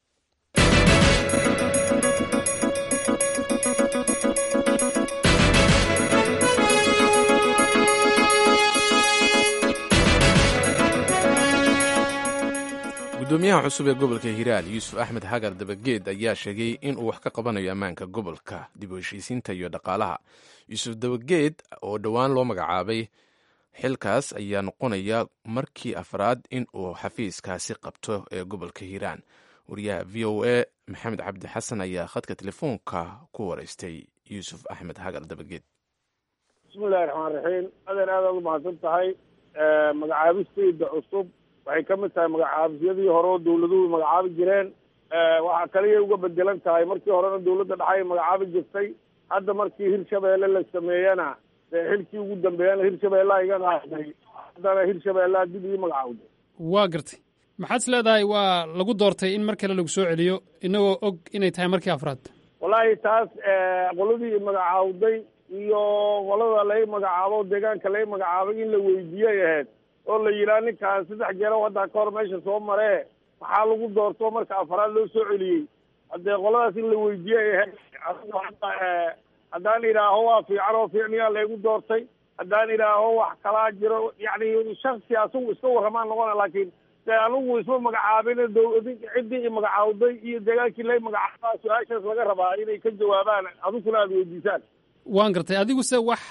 gudoomiyaha cusub ee gobolka hiiraal yuusuf axmed hagar dabageed ayaa sheegay in uu wax ka qabanayo ammaanka gobolka dib u heshiisiinta iyo dhaqaalaha yuusuf dabageed oo dhowaan loo magacaabay xilkaas ayaa noqonaya markii afraad in uu xafiiskaasi qabto ee gobolka hiiraan wariyaha v o a maxamed cabdi xasan ayaa khadka telefoonka ku wareystay yuusuf axmed hagar dabageed bismillahi raxmaan raxiim adeer aadaad u mahadsan tahay magacaabistayda cusub waxay ka mid tahay magacaabisyadii hore oo dawladuhu magacaabi jireen waxaa kaliyay uga bedelan tahay markii horena dawladda dhexe magacaabi jirtay hadda markii hirshabeelle la sameeyena dee xilkii ugu dambeeyana hirshabeellaa iga qaaday haddana hirshabeellaa dib ii magacaawday waa gartay maxaad is leedahay waa lagu doortay in mar kale lagu soo celiyo inagoo og inay tahay markii afraad wallaahi taas qoladii magacaawday iyo qolada lai magacaabo deegaanka lai magacaabay in la weydiiyay ahayd oo la yidhaha ninkaan saddex jeero haddaa ka hor meesha soo maree maxaa lagu doorto marka afraad loo soo celiyey haddee qoladaas in la weydiiyay ahayd adigu hadda haddaan idhaaho waa fiican oo fiicniyaa laygu doortay haddaan idhaaho wax kalaa jiro yacni shaksi asagu iska warramaan noqona laakiin dee anigu isma magacaabin ciddii i magacaawday iyo deegaankii lay magacaabaa su-aashaas laga rabaa inay ka jawaabaan adiguna aada weydiisaan waan gartay adigu se wax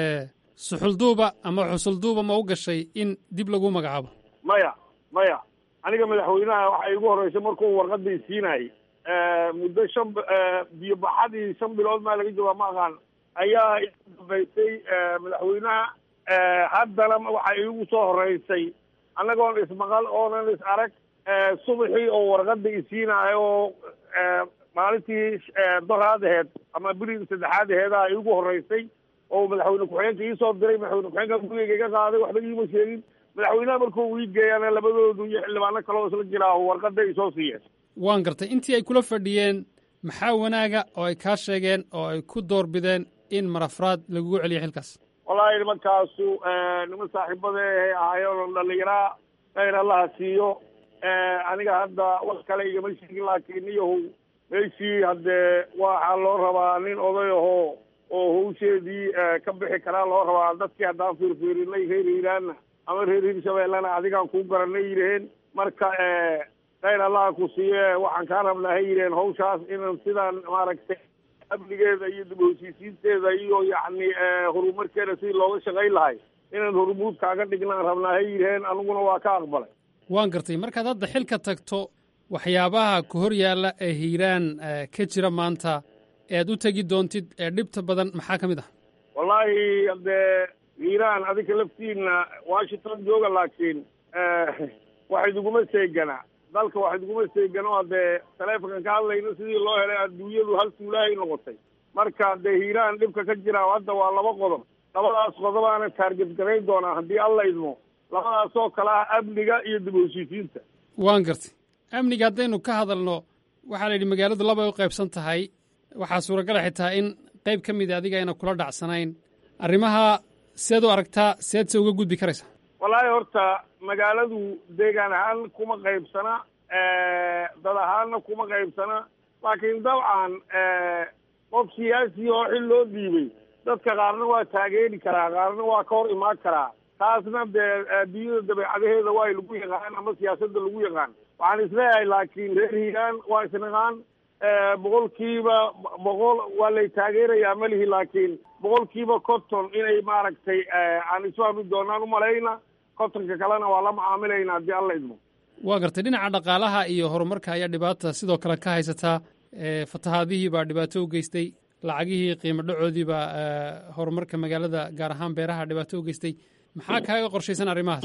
suxulduuba ama xusulduuba ma u gashay in dib lagu magacaabo maya maya aniga madaxweynaha waxa igu horreysay markuu warqadii siinayay muddo shan biyo baxadii shan bilood maa laga joogaa ma aqaan ayaa igu dambaysay madaxweynaha haddana waxa iigu soo horreysay annagoon ismaqal oonan is arag subaxii oo warqada isiinaayo oo maalintii doraad aheed ama bilii saddexaad aheedaa iigu horreysay oo madaxweyne ku-xigeenka iisoo diray madaxweyne ku-xigeenka gurigeyga iga qaaday waxba iima sheegin madaxweynaha markuu ii geeyana labadoodu iyo xildhibaano kale oo isla jiraa warqada ay soo siiyeen waan gartay intii ay kula fadhiyeen maxaa wanaaga oo ay kaa sheegeen oo ay ku doorbideen in marafraad lagugu celiyo xilkaas wallaahi nimankaasu niman saaxiibada ahay ahaayeen dhallinyaraa khayr allaha siiyo aniga hadda wax kale igama sheegin laakiin iyahow meeshii haddee waxaa loo rabaa nin oday ahoo oo hawsheedii ka bixi karaa loo rabaa dadkii haddaan fiirfiirinay reer hiiraanna ama reer hirshabeellena adigaan kuu garanay yidhaheen marka khayr allaha ku siiye waxaan kaa rabnaa hay yidhaheen hawshaas inan sidaan maaragtay amnigeeda iyo dib heshiisiinteeda iyo yacni horumarkeeda sidii looga shaqayn lahay inaan hormuud kaaga dhignaan rabnaa hay yidhaheen aniguna waa ka aqbalay waan gartay markaad hadda xilka tagto waxyaabaha ku hor yaalla ee hiiraan ka jira maanta ead u tegi doontid ee dhibta badan maxaa ka mid ah wallaahi haddee hiiraan adinka laftiina washington jooga laakiin wax iduguma seegana dalka wax iduguma seegano haddee taleefonkan ka hadlayno sidii loo helay adduunyadu hal tuulaahay noqotay marka dee hiiraan dhibka ka jira hadda waa laba qodob labadaas qodobaana taarget garayn doonaa haddii alla idmo labadaasoo kale ah amniga iyo dib u heshiisiinta waan gartay amniga haddaynu ka hadalno waxaa la yidhi magaaladu labay u qaybsan tahay waxaa suuragala xitaa in qayb ka mida adiga ayna kula dhacsanayn arrimaha seed u aragtaa seed se uga gudbi karaysa wallaahi horta magaaladu deegaan ahaan kuma qaybsana dad ahaanna kuma qaybsana laakiin dabcan qof siyaasi oo xil loo dhiibay dadka qaarna waa taageeri karaa qaarna waa ka hor imaan karaa taasna dee adduunyada dabeecadaheeda waa lagu yaqaan ama siyaasadda lagu yaqaan waxaan isleeyahay laakiin reer hiiraan waa isnaqaan boqolkiiba boqol waa lay taageerayaa malihi laakiin boqolkiiba conton inay maaragtay aan isfahmi doonaan umalayna contonka kalena waa la macaamilayna haddii alla idmo waa gartay dhinaca dhaqaalaha iyo horumarka ayaa dhibaata sidoo kale ka haysataa fatahaadihii baa dhibaato u geystay lacagihii qiimo dhacoodii baa horumarka magaalada gaar ahaan beeraha dhibaato u geystay maxaa kaaga qorshaysan arrimahaas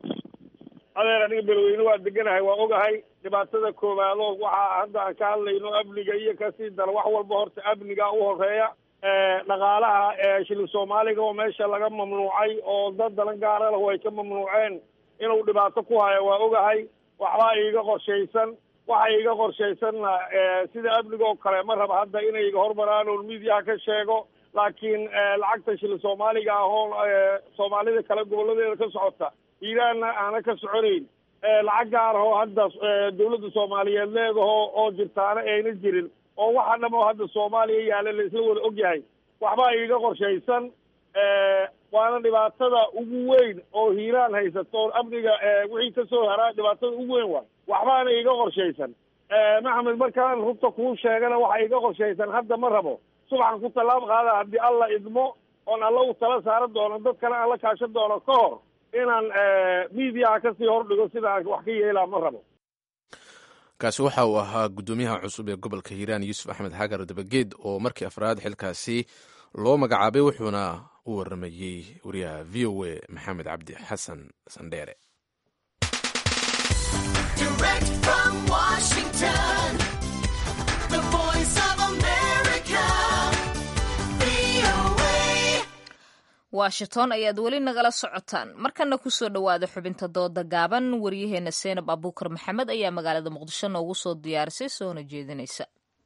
adeer aniga beledweyne waa deganahay waa ogahay dhibaatada koowaado waxaa hadda aan ka hadlayno amniga iyo kasii dara wax walba horta amniga u horeeya dhaqaalaha shilin soomaaliga oo meesha laga mamnuucay oo dad dalan gaara lahu ay ka mamnuuceen inuu dhibaato ku hayo waa ogahay waxbaa iiga qorshaysan waxa iiga qorshaysanna sida amniga oo kale ma raba hadda inay iga hormaraan oon midiyaha ka sheego laakiin lacagta shilin soomaaliga ah oo soomaalida kale goboladeeda ka socota iiraanna aana ka soconayn lacag gaar oo hadda dawladda soomaaliyeed leedaho oo jirtaana ayna jirin oo waxa dham oo hadda soomaaliya yaalla la isla wada og yahay waxbaa iiga qorshaysan waana dhibaatada ugu weyn oo hiiraan haysato oo amniga wixii kasoo haraa dhibaatada ugu weyn waay waxbaana iiga qorshaysan maxamed markaan rugta kuu sheegana waxa iiga qorshaysan hadda ma rabo subaxan ku tallaab qaada haddii alla idmo oon alla u tala saaran doono dad kale aan la kaashan doono ka hor inaan miidiyaha kasii hordhigo sida aan wax ka yeelaa ma rabo kaasi waxa uu ahaa guddoomiyaha cusub ee gobolka hiiraan yuusuf axmed xagar dabageed oo markii afraad xilkaasi loo magacaabay wuxuuna u waramayey wariyaha v o a maxamed cabdi xasan sandheere washington ayaad weli nagala socotaan markana kusoo dhowaada xubinta dooda gaaban waryaheena seenab abuukar maxamed ayaa magaalada muqdisho noogu soo diyaarisay soona jeedinaysa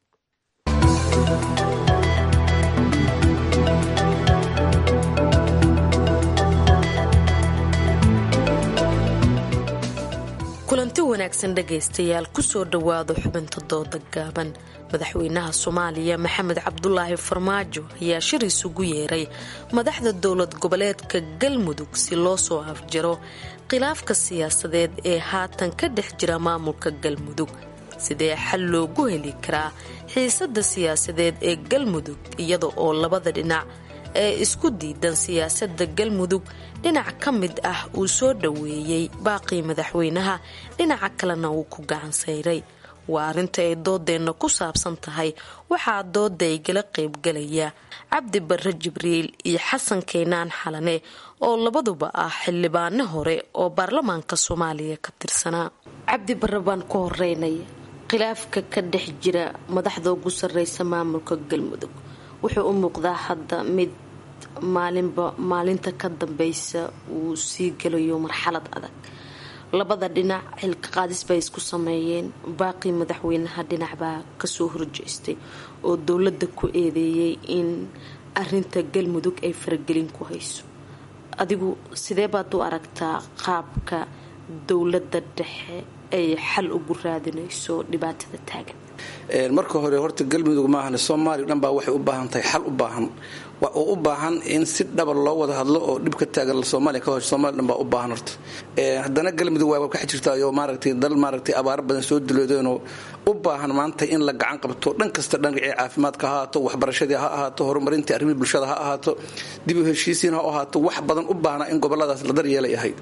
kulanti wanaagsan dhegaystayaal kusoo dhowaado xubinta dooda gaaban madaxweynaha soomaaliya maxamed cabdulaahi farmaajo ayaa shir isugu yeeray madaxda dowlad goboleedka galmudug si loo soo afjaro khilaafka siyaasadeed ee haatan ka dhex jira maamulka galmudug sidee xal loogu heli karaa xiisada siyaasadeed ee galmudug iyada oo labada dhinac ee isku diidan siyaasada galmudug dhinac ka mid ah uu soo dhoweeyey baaqii madaxweynaha dhinaca kalena uu ku gacan sayray waa arrinta ay doodeenna ku saabsan tahay waxaa dooda igala qaybgalaya cabdi barre jibriil iyo xasan keenaan xalane oo labaduba ah xildhibaano hore oo baarlamaanka soomaaliya ka tirsanaa cabdi barre baan ku horeynaya khilaafka ka dhex jira madaxda ugu sarreysa maamulka galmudug wuxuu u muuqdaa hadda mid maalinba maalinta ka dambeysa uu sii gelayo marxalad adag labada dhinac xilka qaadis bay isku sameeyeen baaqii madaxweynaha dhinacbaa kasoo horjeestay oo dowladda ku eedeeyay in arinta galmudug ay faragelin ku hayso adigu sidee baad u aragtaa qaabka dowladda dhexe ay xal ugu raadinayso dhibaatada taagan marka hore horta galmudug maahan soomaaliya dhan baa waxay u baahan tahay xal u baahan oo u baahan in si dhaba loo wada hadlo oo dhib ka taagan soomaaliya ka hor soomaaliya dhan baa u baahan horta haddana galmudug waa ka jirtaayo maaragtay dal maaragtay abaaro badan soo diloodeenoo u baahan maanta in la gacan qabto dhan kasta dhanacii caafimaadka ha ahaato waxbarashadii ha ahaato horumarintii arrimihii bulshada ha ahaato dib u heshiisiin ha ahaato wax badan u baahna in goboladaas la daryeelay ahayd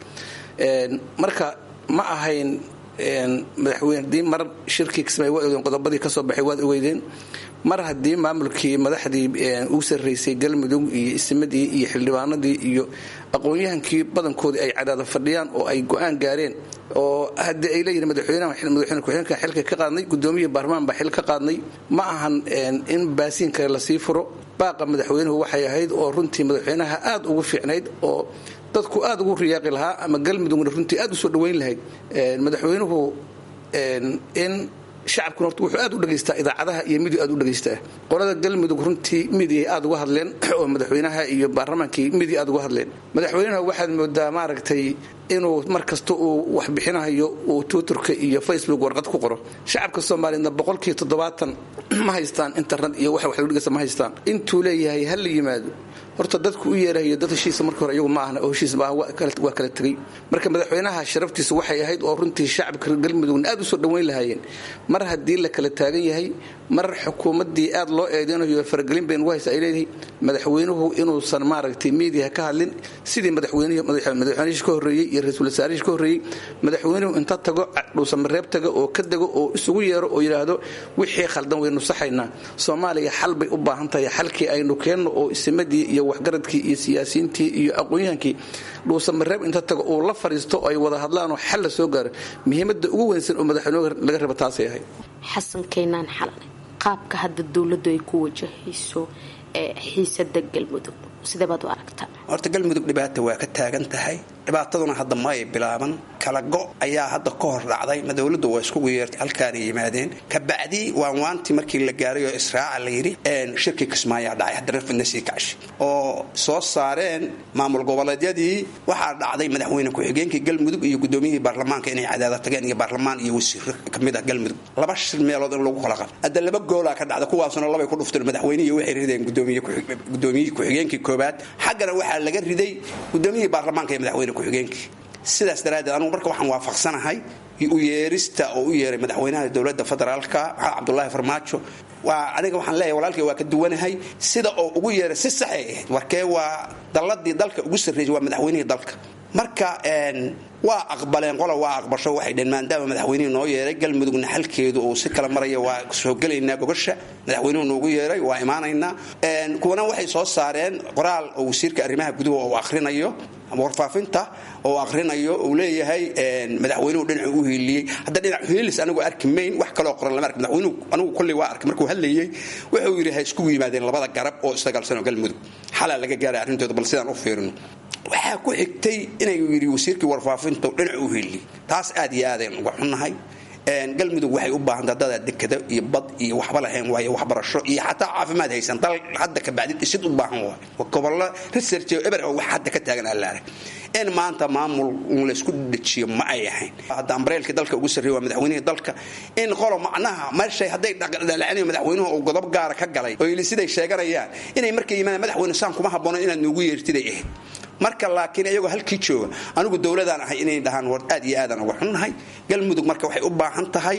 marka ma ahayn madaxweyne hadii mar shirkii kismay waa ogeydeen qodobadii kasoo baxay waad ogeydeen mar haddii maamulkii madaxdii ugu sarreysay galmudug iyo ismadii iyo xildhibaanadii iyo aqoon-yahankii badankoodii ay cadaada fadhiyaan oo ay go-aan gaareen oo haddii ay leeyihin madaxweynaha madaxweyne ku-xigeenka xilka ka qaadnay gudoomiyihii baarlamaan baa xil ka qaadnay ma ahan in baasiin kale lasii furo baaqa madaxweynuhu waxay ahayd oo runtii madaxweynaha aada ugu fiicnayd oo dadku aada ugu riyaaqi lahaa ama galmudugna runtii aada usoo dhaweyn lahayd madaxweynuhu in shacabkuna horta wuxuu aad u dhegaystaa idaacadaha iyo midiya aad u dhegaystaa qolada galmudug runtii midiya aad uga hadleen oo madaxweynaha iyo baarlamaankii midiya aad uga hadleen madaxweynaha waxaad moodaa maaragtay inuu mar kasta uu wax bixinayo uu twitterka iyo facebook warqad ku qoro shacabka soomaaliyeedna boqolkiiba toddobaatan ma haystaan internet iyo wax wax lagu dhegeysta ma haystaan intuu leeyahay ha la yimaado horta dadku u yeerahayo dad heshiisa marka hore iyagu ma ahna oo heshiis maaha waa kala tegey marka madaxweynaha sharaftiisa waxay ahayd oo runtii shacabka galmudugna aad u soo dhoweyn lahaayeen mar haddii la kala taagan yahay mar xukuumaddii aad loo eedeynayo faragelin bayn ugu haysa ay leedahay madaxweynuhu inuusan maaragtay miidiya ka hadlin sidii madaxweynihii ka horreeyey iyo ra-iisul wasaarihii ka horreeyey madaxweynuhu inta tago dhuusamareeb taga oo ka dego oo isugu yeero oo yidhaahdo wixii khaldan waynu saxaynaa soomaaliya xal bay u baahan tahay xalkii aynu keenno oo isimadii iyo waxgaradkii iyo siyaasiyiintii iyo aqoon-yahankii dhuusamareeb inta tago uu la fadhiisto oo ay wada hadlaan oo xal la soo gaaro muhiimadda ugu weynsan oo madaxweynuhu laga raba taasay ahayd xasan keynaan xalane qaabka hadda dowladdu ay ku wajahayso xiisada galmudug sidee baad u aragtaa horta galmudug dhibaata waa ka taagan tahay dhibaataduna hadda ma ay bilaaban kala go ayaa hadda ka hor dhacday ma dowladdu waa iskugu yeertay halkaanay yimaadeen kabacdi waanwaantii markii la gaaray oo israaca la yidhi shirkii kismaayaa dhacay haddana fidna sii kacshi oo soo saareen maamul goboleedyadii waxaa dhacday madaxweyne ku-xigeenkii galmudug iyo gudoomiyihii baarlamaanka inay cadaada tageen iyo baarlamaan iyo wasiiro kamid ah galmudug laba shir meelood in lagu kala qabo hadda laba goolaa ka dhacda kuwaasuna labay ku dhufteen madaxweynihii waxay rideen gudoomiyihii ku-xigeenkii koobaad xaggana waxaa laga riday gudoomiyihii baarlamaanka iyo madaxweyne ku-xigeenkii sidaas daraaddeed anugu marka waxaan waafaqsanahay u yeerista oo u yeeray madaxweynaha dowladda federaalka maxamed cabdulaahi farmaajo waa aniga waxaan leeyahay walaalkay waa ka duwanahay sida oo ugu yeeray si saxay ahayd warkee waa dalladii dalka ugu sarreysay waa madaxweynihii dalka marka waa aqbaleen qola waa aqbasho waxay dheen maadaama madaxweynihii noo yeeray galmudugna xalkeedu uu si kala maraya waa soo gelaynaa gogosha madaxweynuhu noogu yeeray waa imaanaynaa kuwana waxay soo saareen qoraal oo wasiirka arrimaha guduhu uu akhrinayo warfaafinta oo akhrinayo uu leeyahay madaxweynuhu dhinacu u hiiliyey hadda dhinac hiilis anigu arki mayn wax kaloo qoran lama ark madaxweynuhu anigu kolley waa arkay markuu hadlayey wuxuu yidhi ha iskugu yimaadeen labada garab oo isdagaalsanoo galmudug xalaa laga gaaray arrintooda bal sidaan u fiirino waxaa ku xigtay inuu yidhi wasiirkii warfaafinta dhinacu u hiiliyey taas aad iyo aadayn uga xunnahay galmudug waxay u baahan dadadaa dekado iyo bad iyo waxba lahayn waayo waxbarasho iyo xataa caafimaad haysan dal hadda kabacdi dhisid u baahan waay gobollo research eber wax hadda ka taagan allaare in maanta maamul laysku dejiyo ma ay ahayn hadda ambareelkii dalka ugu sarreeya waa madaxweynihii dalka in qolo macnaha meeshay hadday dhaqdhalacinayo madaxweynuhu uu godob gaara ka galay oo ili siday sheeganayaan inay markay yimaadaan madaxweyne saan kuma habboonan inaad noogu yeertiday ahayd marka laakiin iyagoo halkii jooga anigu dowladaan ahay inay dhahaan war aad iyo aadaan uga xunnahay galmudug marka waxay u baahan tahay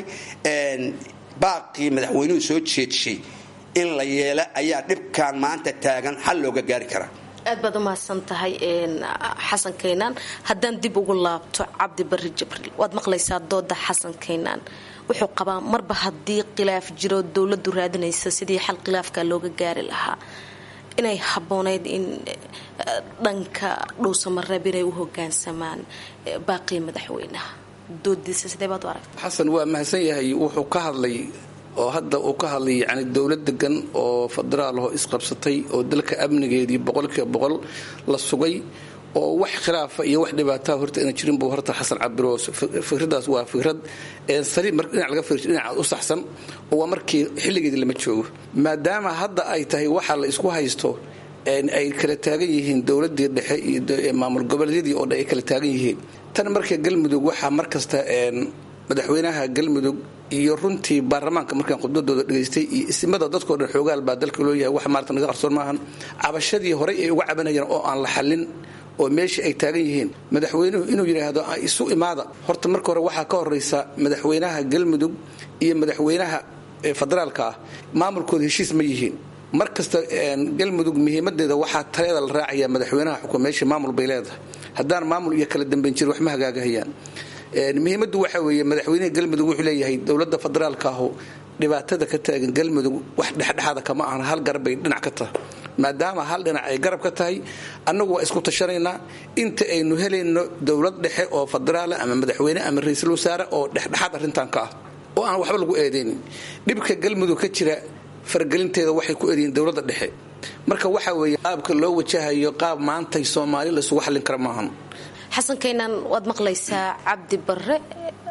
baaqii madaxweynuhu soo jeedshay in la yeela ayaa dhibkan maanta taagan xal looga gaari karaa aad baad u mahadsan tahay xasan kaynaan haddaan dib ugu laabto cabdi barri jibriil waad maqlaysaa dooda xasan kaynaan wuxuu qabaa marba haddii khilaaf jiro dowladdu raadinaysa sidii xal khilaafka looga gaari lahaa inay habboonayd in dhanka dhuusamareeb inay u hogaansamaan baaqii madaxweynaha doodiisa sidee baad u aragta xasan waa mahadsan yahay wuxuu ka hadlay oo hadda uu ka hadlay yani dowlad degan oo federaal oo isqabsatay oo dalka amnigeedii boqolkiiba boqol la sugay oo wax khilaafa iyo wax dhibaataa horta ina jirin buu horta xasan cabiro fikradaas waa fikrad saliim mar dhinac laga fiirso dhinaca u saxsan oo waa markii xilligeedii lama joogo maadaama hadda ay tahay waxa la isku haysto ay kala taagan yihiin dowladii dhexe iyo maamul goboleedyadii oo dhan ay kala taagan yihiin tan marka galmudug waxaa mar kasta madaxweynaha galmudug iyo runtii baarlamaanka markaan khudbadooda dhegaystay iyo isimada dadkao dhan xoogaal baa dalka loo yahay wax maarata naga qarsoon maahan cabashadii horey ay uga cabanayeen oo aan la xallin oo meeshii ay taagan yihiin madaxweynuhu inuu yidhaahdo isu imaada horta marka hore waxaa ka horeysa madaxweynaha galmudug iyo madaxweynaha federaalka ah maamulkooda heshiis ma yihiin mar kasta galmudug muhiimadeeda waxaa taleeda la raacaya madaxweynaha xukun meesha maamul bay leedahay haddaan maamul iyo kala dambayn jir wax ma hagaagahayaan muhiimaddu waxaa weeye madaxweynaha galmudug wuxuu leeyahay dowladda federaalka ahu dhibaatada ka taagan galmudug wax dhexdhexaada kama ahan hal garab bay dhinac ka tahay maadaama hal dhinac ay garab ka tahay annagu waa isku tashanaynaa inta aynu helayno dowlad dhexe oo federaala ama madaxweyne ama ra-iisul wasaare oo dhexdhexaad arrintan ka ah oo aan waxba lagu eedaynin dhibka galmudug ka jira faragelinteeda waxay ku eedayiin dowladda dhexe marka waxa weeye qaabka loo wajahayo qaab maantay soomaali la isugu xallin kara maahan xasan kaynaan waad maqlaysaa cabdi barre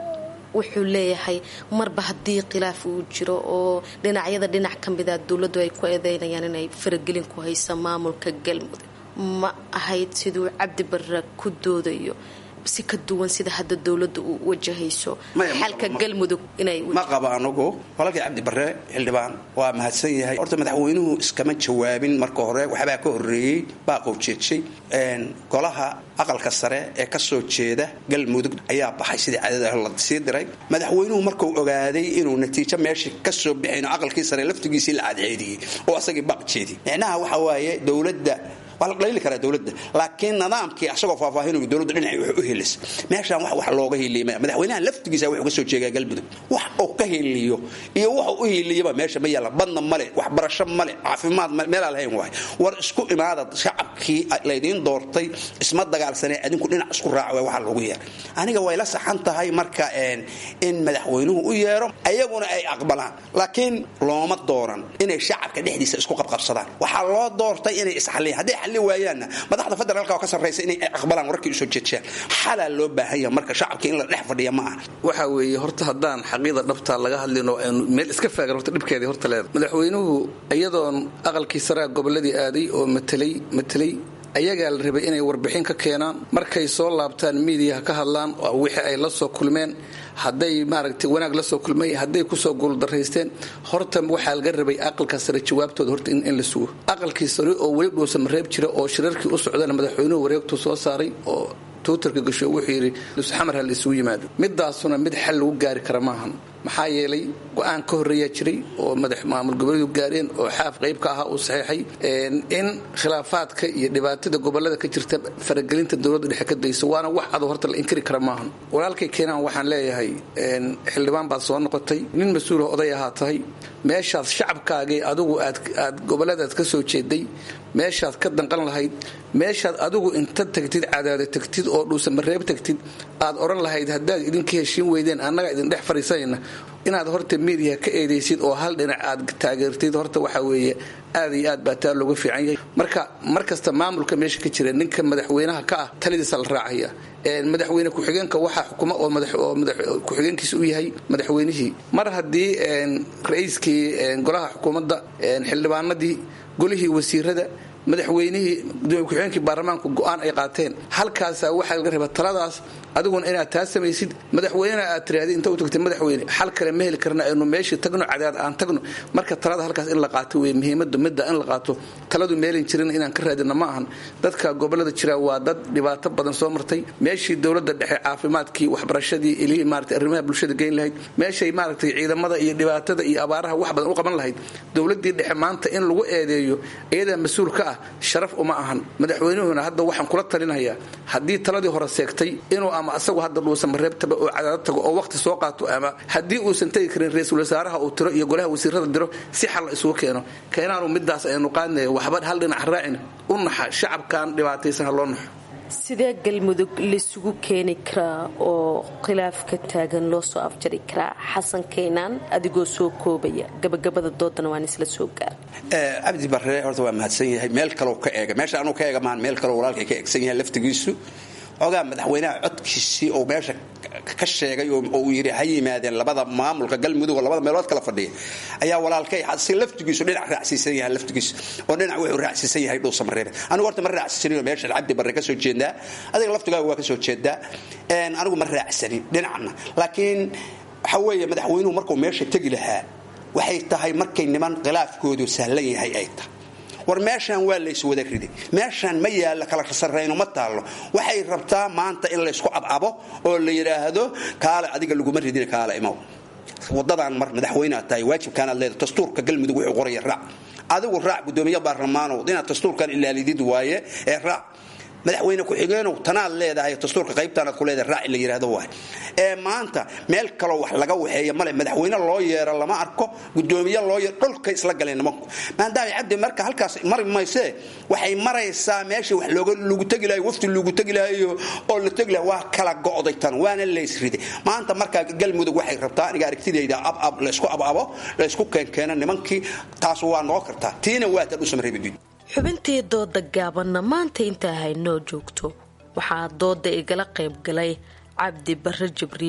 wuxuu leeyahay marba haddii khilaaf uu jiro oo dhinacyada dhinac ka mida dowladdu ay ku eedeynayaan inay faragelin ku haysa maamulka galmudug ma ahayd siduu cabdi barre ku doodayo si ka duwan sida hadda dowladda u wajahayso xalka galmudug inay ma qabo anugu walaalkii cabdi barre xildhibaan waa mahadsan yahay horta madaxweynuhu iskama jawaabin marka hore waxbaa ka horeeyey baaqow jeejay golaha aqalka sare ee kasoo jeeda galmudug ayaa baxay sidii cadada la sii diray madaxweynuhu markuu ogaaday inuu natiijo meeshii kasoo bixin aqalkii sare laftigiisii la cadceediyey oo asagii baaq jeedi micnaha waxa waaye dowladda waa la dhaliili karaa dowladda laakiin nidaamkii asagoo faahfaahinay dowladda dhinacay wax u helis meeshaan wax wax looga hiiliyay madaxweynaha laftigiisa wuxuu ka soo jeegaa galmudug wax uu ka hiiliyo iyo waxa u hiiliyaba meesha ma yaala badna male waxbarasho male caafimaad male meelaa lahayn waay war isku imaada shacabkii laydiin doortay isma dagaalsanee adinku dhinac isku raaca waa waxa loogu yeeray aniga way la saxan tahay marka in madaxweynuhu u yeero ayaguna ay aqbalaan laakiin looma dooran inay shacabka dhexdiisa isku qabqabsadaan waxaa loo doortay inay isxaliyaan hadday xalli waayaanna madaxda federaalka oo ka sarraysa inay aqbalaan warkii usoo jeejiyaan xalaa loo baahan yahay marka shacabka in la dhex fadhiya ma aha waxa weeye horta haddaan xaqiida dhabtaa laga hadlino aynu meel iska faagan horta dhibkeedii horta leeda madaxweynuhu iyadoon aqalkii saraa gobolladii aaday oo matelay matelay ayagaa la rabay inay warbixin ka keenaan markay soo laabtaan miidiyaha ka hadlaan wixii ay la soo kulmeen hadday maaragtay wanaag la soo kulmay hadday kusoo guuldaraysteen horta waxaa laga rabay aqalka sare jawaabtooda horta in la sugo aqalkii sare oo weli dhuusan mareeb jira oo shirarkii u socdana madaxweynuhu wareegtuu soo saaray oo twitterka gasho wuxuu yidhi xamar ha la isugu yimaado midaasuna mid xal lagu gaari kara maahan maxaa yeelay go-aan ka horreeyaa jiray oo madax maamul goboleedu gaareen oo xaaf qayb ka ahaa uu saxeexay in khilaafaadka iyo dhibaatada gobolada ka jirta faragelinta dowladda dhexe ka dayso waana wax ado horta la inkiri kara maahan walaalkay keenaan waxaan leeyahay xildhibaan baad soo noqotay nin mas-uula oday ahaa tahay meeshaad shacabkaagii adigu aad goboladaad ka soo jeeday meeshaad ka danqan lahayd meeshaad adigu inta tagtid cadaada tagtid oo dhuusa mareeb tagtid aad odhan lahayd haddaad idinka heshiin weydeen annaga idin dhex fadhiisanayna inaad horta miidiya ka eedaysid oo hal dhinac aad taageertid horta waxa weeye aad iyo aad baa taa looga fiican yahay marka mar kasta maamulka meesha ka jira ninka madaxweynaha ka ah talidiisa la raacaya madaxweyne ku-xigeenka waxaa xukuma oo ku-xigeenkiisa u yahay madaxweynihii mar haddii ra-iiskii golaha xukuumadda xildhibaanadii golihii wasiirada madaxweynihii gudoomiye ku-xigeenkii baarlamaanku go-aan ay qaateen halkaasaa waxaa laga rabaa taladaas adiguna inaad taa samaysid madaxweynena aad tirahdid inta u tagtay madaxweyne xal kale ma heli karna aynu meeshii tagno cadaad aan tagno marka talada halkaas in la qaato wey muhiimada midda in la qaato taladu meelin jirin inaan ka raadina ma ahan dadka gobolada jira waa dad dhibaato badan soo martay meeshii dowladda dhexe caafimaadkii waxbarashadii ilihii maarata arrimaha bulshada geyn lahayd meeshay maaragtay ciidamada iyo dhibaatada iyo abaaraha wax badan u qaban lahayd dowladii dhexe maanta in lagu eedeeyo iyadaa mas-uul ka ah sharaf uma ahan madaxweynuhuna hadda waxaan kula talinayaa haddii taladii hore seegtay inuu ama asagu hadda dhuusan mareebtaba oo cadaado tago oo waqti soo qaato ama haddii uusan tegi karin ra-iisul wasaaraha uu tiro iyo golaha wasiirada diro si xal la isugu keeno keenaanu midaas aynu qaadnaya waxba hal dhinac raacin u naxa shacabkan dhibaataysan ha loo naxo sidee galmudug laisugu keeni karaa oo khilaafka taagan loo soo afjari karaa xasan kaynaan adigoo soo koobaya gabagabada doodana waan isla soo gaar cabdi barre horta waa mahadsan yahay meel kaloo ka eega meesha anuu ka eega maan meel kaloo walaalkay ka eegsan yahay laftigiisu ogaa madaxweynaha codkiisii oo meesha ka sheegay oo uu yidhi ha yimaadeen labada maamulka galmudug oo labada meelood kala fadhiya ayaa walaalkay si laftigiisu dhinac raacsiisan yahay laftigiisu oo dhinac wuxuu raacsiisan yahay dhuusa mareebe anigu horta ma raacsisanin meesha cabdi barre ka soo jeedaa adiga laftigaaga waa ka soo jeedaa anigu ma raacsanin dhinacna laakiin waxa weeye madaxweynuhu markuu meesha tegi lahaa waxay tahay markay niman khilaafkoodu sahlan yahay ay tahay war meeshaan waa layswada riday meeshaan ma yaalla kala sarrayno ma taallo waxay rabtaa maanta in laysku abcabo oo la yidhaahdo kaale adiga laguma ridin kaale imow wadadaan mar madaxweynead tahay waajibkaanaad leedahay dastuurka galmudug wuxuu qoraya raac adigu raac gudoomiye baarlamaanow inaad dastuurkan ilaalidid waaye ee raac madaxweyne ku-xigeenow tanaad leedahay dastuurka qaybtaanaad ku leedahay raaci la yidhaahdo waay ee maanta meel kaloo wax laga waxeeya male madaxweyne loo yeero lama arko gudoomiye loo yeero dhulkay isla galeen nimanku maadaama cabdi marka halkaas mari maysee waxay maraysaa meeshii wax looga lagu tegi lahayo wafti lagu tegi lahayo oo la tegi lahay waa kala go'day tan waana laysriday maanta markaa galmudug waxay rabtaa aniga aragtidayda abab laysku ababo laysku keenkeena nimankii taas waa noqon kartaa tiina waa tan u samreebid xubintii dooda gaabanna maanta intaa haynoo joogto waxaa dooda igala qayb galay cabdi barre jibriil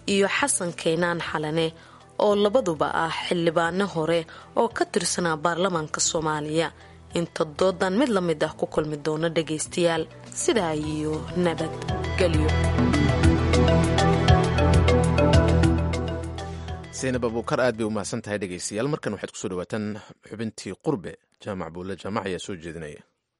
iyo xasan keynaan xalane oo labaduba ah xildhibaano hore oo ka tirsanaa baarlamaanka soomaaliya inta doodan mid la mid ah ku kulmi doono dhagaystayaal sidaa iyo nabadgelyo saynab abuukar aad bay u mahadsan tahay dhegaystayaal markan waxaad kusoo dhawaataan xubintii qurbe jaamac buulle jaamac ayaa soo jeedinaya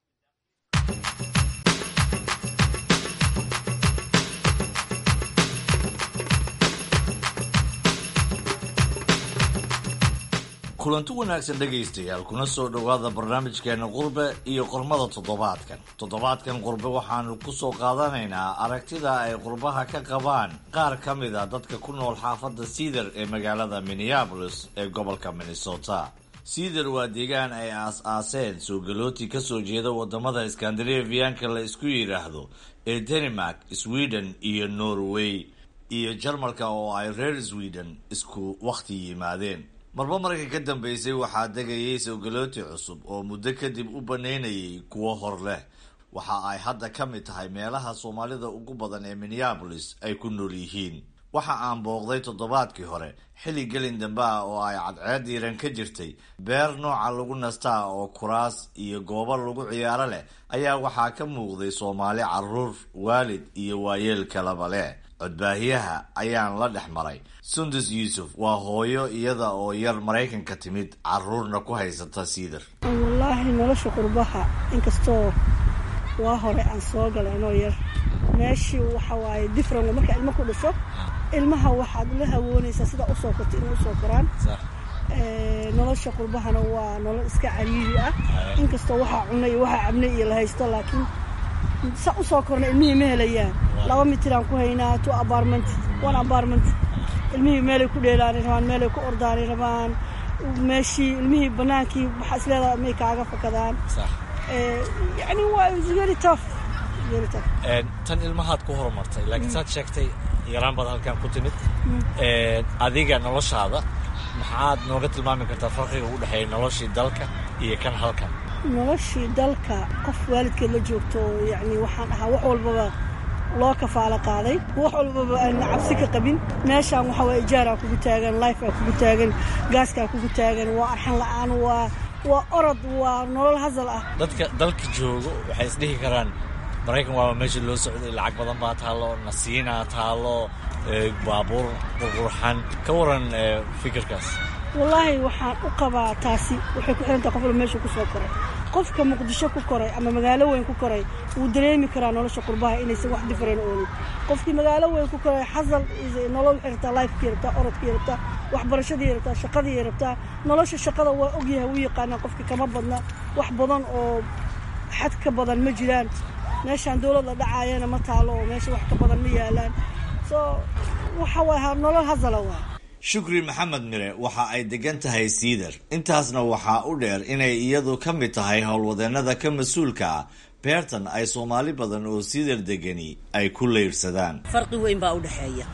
kulanti wanaagsan dhegaystayaal kuna soo dhowaada barnaamijkeena qurbe iyo qormada toddobaadkan toddobaadkan qurbe waxaanu ku soo qaadanaynaa aragtida ay qurbaha ka qabaan qaar ka mid a dadka ku nool xaafadda siidar ee magaalada minneabolis ee gobolka minnesota siidar waa deegaan ay aas-aaseen soo galooti ka soo jeeda wadamada skandinafiyanka la isku yidhaahdo ee denmark sweden iyo norway iyo jarmalka oo ay reer sweden isku wakhti yimaadeen marba marka ka dambeysay waxaa degayay sowgalooti cusub oo muddo kadib u banaynayay kuwo hor leh waxa ay hadda ka mid tahay meelaha soomaalida ugu badan ee minneabolis ay ku nool yihiin waxa aan booqday toddobaadkii hore xilli gelin dambe ah oo ay cadceed diiran ka jirtay beer nooca lagu nastaa oo kuraas iyo goobo lagu ciyaaro leh ayaa waxaa ka muuqday soomaali caruur waalid iyo waayeel kalaba leh codbaahiyaha ayaan la dhex maray sundus yuusuf waa hooyo iyada oo yar maraykanka timid caruurna ku haysata siidar wallaahi nolosha qurbaha inkastoo waa hore aan soo galay anoo yar meeshii waxa waaye different markaa ilmo ku dhasho ilmaha waxaad la hawoonaysaa sidaa usoo korta inay usoo koraan nolosha qurbahana waa nolol iska cariiri ah inkastoo waxaa cunay iyo waxaa cabnay iyo la haysto laakiin sa usoo korna ilmihii ma helayaan laba mitiraan ku haynaa two apartment one apartment ilmihii meelay ku dheelaani rabaan meelay ku ordaani rabaan meeshii ilmihii banaankii waxaa isleedaha may kaaga fakadaan yani waa very tough very tough tan ilmahaad ku horumartay laakiin saad sheegtay yaraan baad halkan ku timid adiga noloshaada maxaad nooga tilmaami kartaa farqiga u dhexeeya noloshii dalka iyo kan halkan noloshii dalka qof waalidkeed la joogto yani waxaan ahaa wax walbaba loo kafaalo qaaday wax walbaba aan cabsi ka qabin meeshaan waxa waa ijaaraa kugu taagan lifea kugu taagan gaaskaa kugu taagan waa arxan la-aan waa waa orod waa nolol hasal ah dadka dalka joogo waxay isdhihi karaan maraykan waaba meesha loo socday lacag badan baa taallo nasiinaa taallo baabuur qurqurxan ka waran fikirkaas wallaahi waxaan u qabaa taasi waxay ku xirantaha qof walba meesha ku soo koray qofka muqdisho ku koray ama magaalo weyn ku koray wuu dareemi karaa nolosha qurbaha inaysan wax differen oonin qofkii magaalo weyn ku koray xasal nolol waxay rabtaa lifekii rabtaa orodkii rabtaa waxbarashadii rabtaa shaqadii rabtaa nolosha shaqada waa ogyahay wuu yaqaanaa qofkii kama badna wax badan oo xad ka badan ma jiraan meeshaan dowlad la dhacaayana ma taalo oo meesha wax ka badan ma yaalaan so waxa waay nolol hasala waa shukri maxamed mire waxa ay degan tahay siidar intaasna waxaa u dheer inay iyadu ka mid tahay howlwadeennada ka mas-uulka ah beertan ay soomaali badan oo siidar degani ay ku leyrsadaan farqi weyn baa u dhexeeya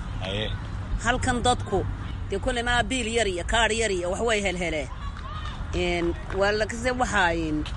halkan dadku dee kole maa biil yar iyo kaadh yar iyo waxway helheleen waa lakase waxaa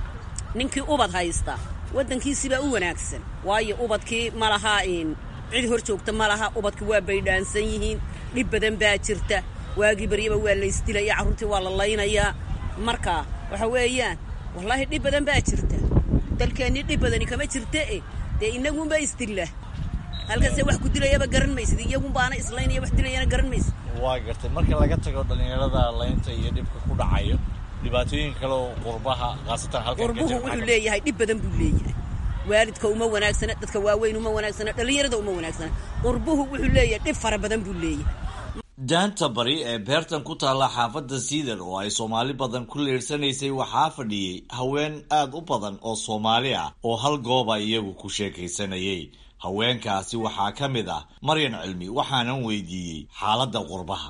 ninkii ubad haysta waddankiisibaa u wanaagsan waayo ubadkii ma laha cid hor joogta ma laha ubadki waa baydhaansan yihiin dhib badan baa jirta waagii baryaba waa laysdilaya carruurtii waa la laynayaa marka waxa weeyaan wallaahi dhib badan baa jirta dalkeennii dhib badani kama jirta e dee inagunba isdilla halkase wax ku dilayaba garan maysid iyagunbaana islaynaya wax dilayana garan maysid waa gartay marka laga tago dhallinyarada laynta iyo dhibka ku dhacayo dhibaatooyin kale oo qurbaha khaasatan halkan qurbuhu wuxuu leeyahay dhib badan buu leeyahay waalidka uma wanaagsana dadka waaweyn uma wanaagsana dhallinyarada uma wanaagsana qurbuhu wuxuu leeyahay dhib fara badan buu leeyahay daanta bari ee beertan ku taalla xaafadda siidar oo ay soomaali badan ku leersanaysay waxaa fadhiyey haween aad u badan oo soomaali ah oo hal gooba iyagu ku sheekaysanayay haweenkaasi waxaa ka mid ah maryan cilmi waxaanan weydiiyey xaaladda qurbaha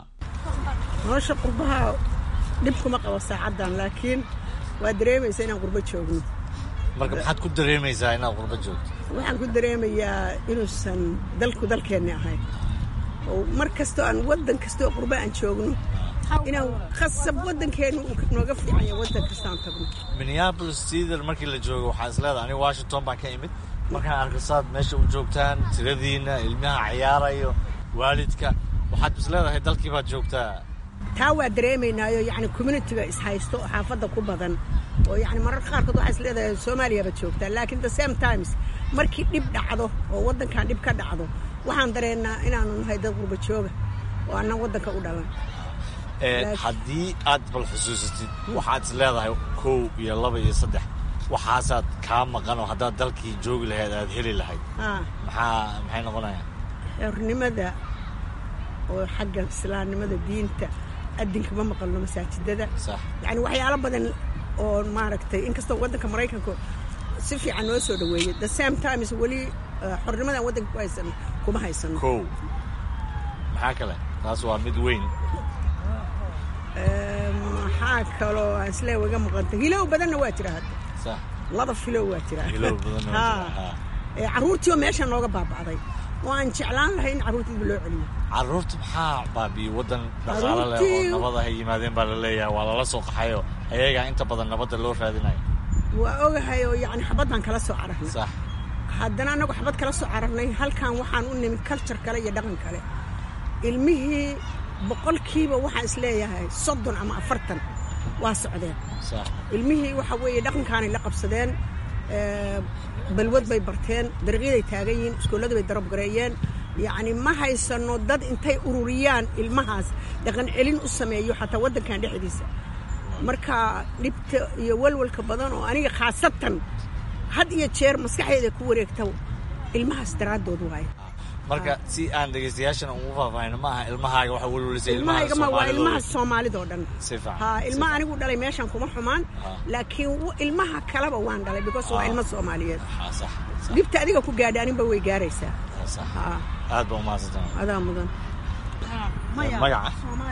nolosha qurbaha dhib kuma qabo saacaddan laakiin waa dareemaysa inaan qurbo joogno marka maxaad ku dareemaysaa inaad qurbo joogto waxaan ku dareemayaa inuusan dalku dalkeenni ahayn oo mar kastoo aan waddan kastoo qurbo aan joogno inaan khasab waddankeennu uu nooga fiicanya waddan kastaan tagno minneapolis cedar markii la joogo waxaa isleedahay aniga washington baan ka imid markaan arko saad meesha u joogtaan tiradiina ilmaha ciyaarayo waalidka waxaad is leedahay dalkii baad joogtaa taa waa dareemaynaayo yacni communitiga ishaysto oo xaafadda ku badan oo yacni mararka qaarkood waxaa is leedahay soomaaliya baad joogtaa laakiin the same times markii dhib dhacdo oo waddankan dhib ka dhacdo waxaan dareennaa inaanu nahay dad qurba jooga oo annan waddanka u dhalan haddii aad bal xusuusatid waxaad is leedahay kow iyo laba iyo saddex waxaasaad kaa maqan oo haddaad dalkii joogi lahayd aad heli lahayd maxaa maxay noqonayaan xornimada oo xagga islaamnimada diinta adinka ma maqalno masaajidada yacni waxyaalo badan oo maaragtay inkastoo waddanka maraykanka si fiican noo soo dhaweeyey the same times weli xornimadan waddanka ku haysano kuma haysano kow maxaa kale taas waa mid weyn maxaa kaloo aan islee waga maqanta hilow badanna waa jira hadda laba filow waa jira carruurtiioo meesha nooga baaba'day oo aan jeclaan lahay in carruurtiiba loo celiyo carruurta maxaa baabiyey waddan dhaqaalo leh oo nabad ahay yimaadeen baa la leeyahay waa lala soo qaxayo ayagaa inta badan nabadda loo raadinayo waa ogahay oo yacni xabaddaan kala soo cararnay haddana annagu xabad kala soo cararnay halkan waxaan u nimid culture kale iyo dhaqan kale ilmihii boqolkiiba waxaan is leeyahay soddon ama afartan waa socdeen ilmihii waxa weeye dhaqankaanay la qabsadeen balwad bay barteen dariiqyaday taagan yihiin iskoollada bay darab gareeyeen yacni ma haysano dad intay ururiyaan ilmahaas dhaqan celin u sameeyo xataa waddankan dhexdiisa marka dhibta iyo walwalka badan oo aniga khaasatan had iyo jeer maskaxdeeda ku wareegta ilmahaas daraaddood waaye marka si aan dhegaystayaashana ugu faahfaahino ma aha ilmahaaga waxa welwelisay ilmahayga ma waa ilmaha soomaalidoo dhan si fiican ha ilmaha anigu dhalay meeshan kuma xumaan laakiin ilmaha kaleba waan dhalay because waa ilmo soomaaliyeed dhibta adiga ku gaadha aninba way gaaraysaa aad baa umahadsantahay adaa mudan magaca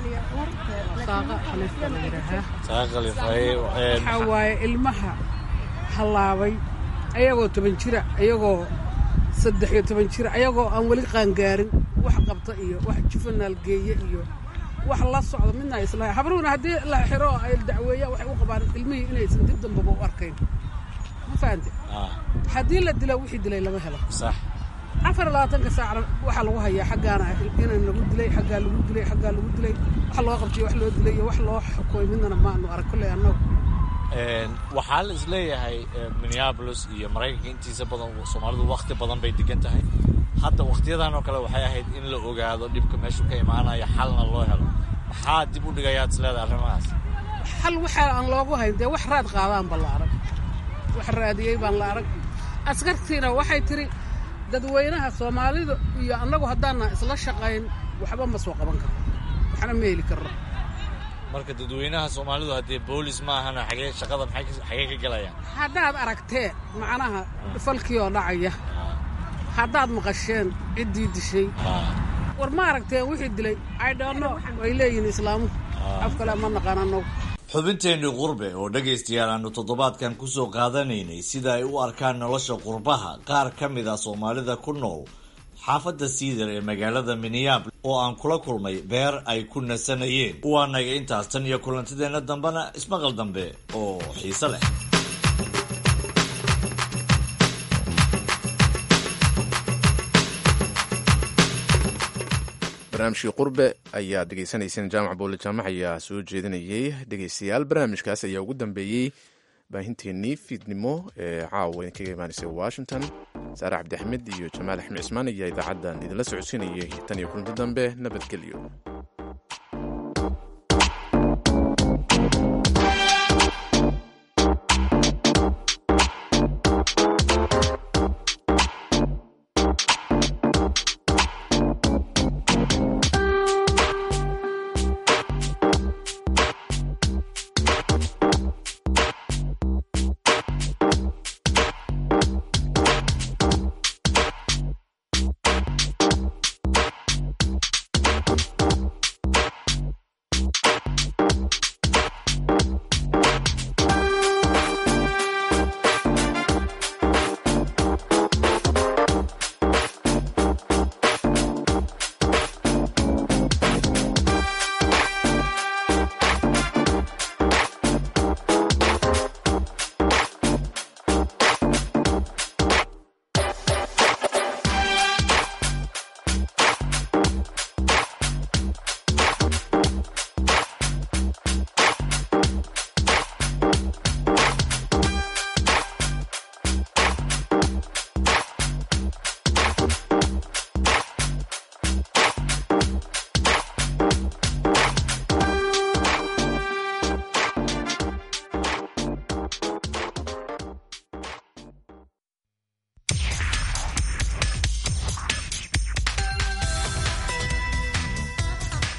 waxaa waaye ilmaha hallaabay ayagoo toban jira ayagoo saddex iyo toban jira ayagoo aan weli qaangaarin wax qabta iyo wax jufanaal geeye iyo wax la socda midna islahay habruhuna haddii la xiro ay dacweeyaan waxay u qabaan ilmihii inaysan dib dambaba u arkayn ma fahante haddii la dila wixii dilay lama helo afar iyo labaatanka saacna waxaa lagu hayaa xaggaana inaan lagu dilay xaggaa lagu dilay xaggaa lagu dilay wax loo qabtay wax loo dilay iyo wax loo xukumay midnana maanu arag kolley annagu waxaa la isleeyahay minneabolis iyo maraykanka intiisa badan soomaalidu wakti badan bay degan tahay hadda wakhtiyadan oo kale waxay ahayd in la ogaado dhibka meeshu ka imaanaya xalna loo helo maxaa dib u dhigayaad isleedahay arrimahaas xal waxa aan loogu hayn dee wax raad qaadaanba la arag wax raadiyey baan la arag askartiina waxay tiri dadweynaha soomaalida iyo annagu haddaana isla shaqayn waxba ma soo qaban karno waxna ma heli karno marka dadweynaha soomaalidu haddee boolis ma ahana xagee shaqada xagee ka galayaan haddaad aragteen macnaha falkii oo dhacaya haddaad maqasheen ciddii dishay war ma aragteen wixii dilay aydhoonno way leeyihiin islaamuhu af kale ma naqaan annagu xubinteenni qurbe oo dhegaystayaal aanu toddobaadkan ku soo qaadanaynay sida ay u arkaan nolosha qurbaha qaar ka mid a soomaalida ku nool xaafadda siidar ee magaalada minneabolis oo aan kula kulmay beer ay ku nasanayeen waa naga intaas tan iyo kulantideenna dambena ismaqal dambe oo xiise leh barnaamijkii qurbe ayaad degeysanayseen jaamac boole jaamac ayaa soo jeedinayay dhegeystayaal barnaamijkaas ayaa ugu dambeeyey baahinteennii fiidnimo ee caawa idinkaga imaanaysay washington saare cabdi axmed iyo jamaal axmed cismaan ayaa idaacaddan idinla socodsiinayay tan iyo kulanti dambe nabadgelyo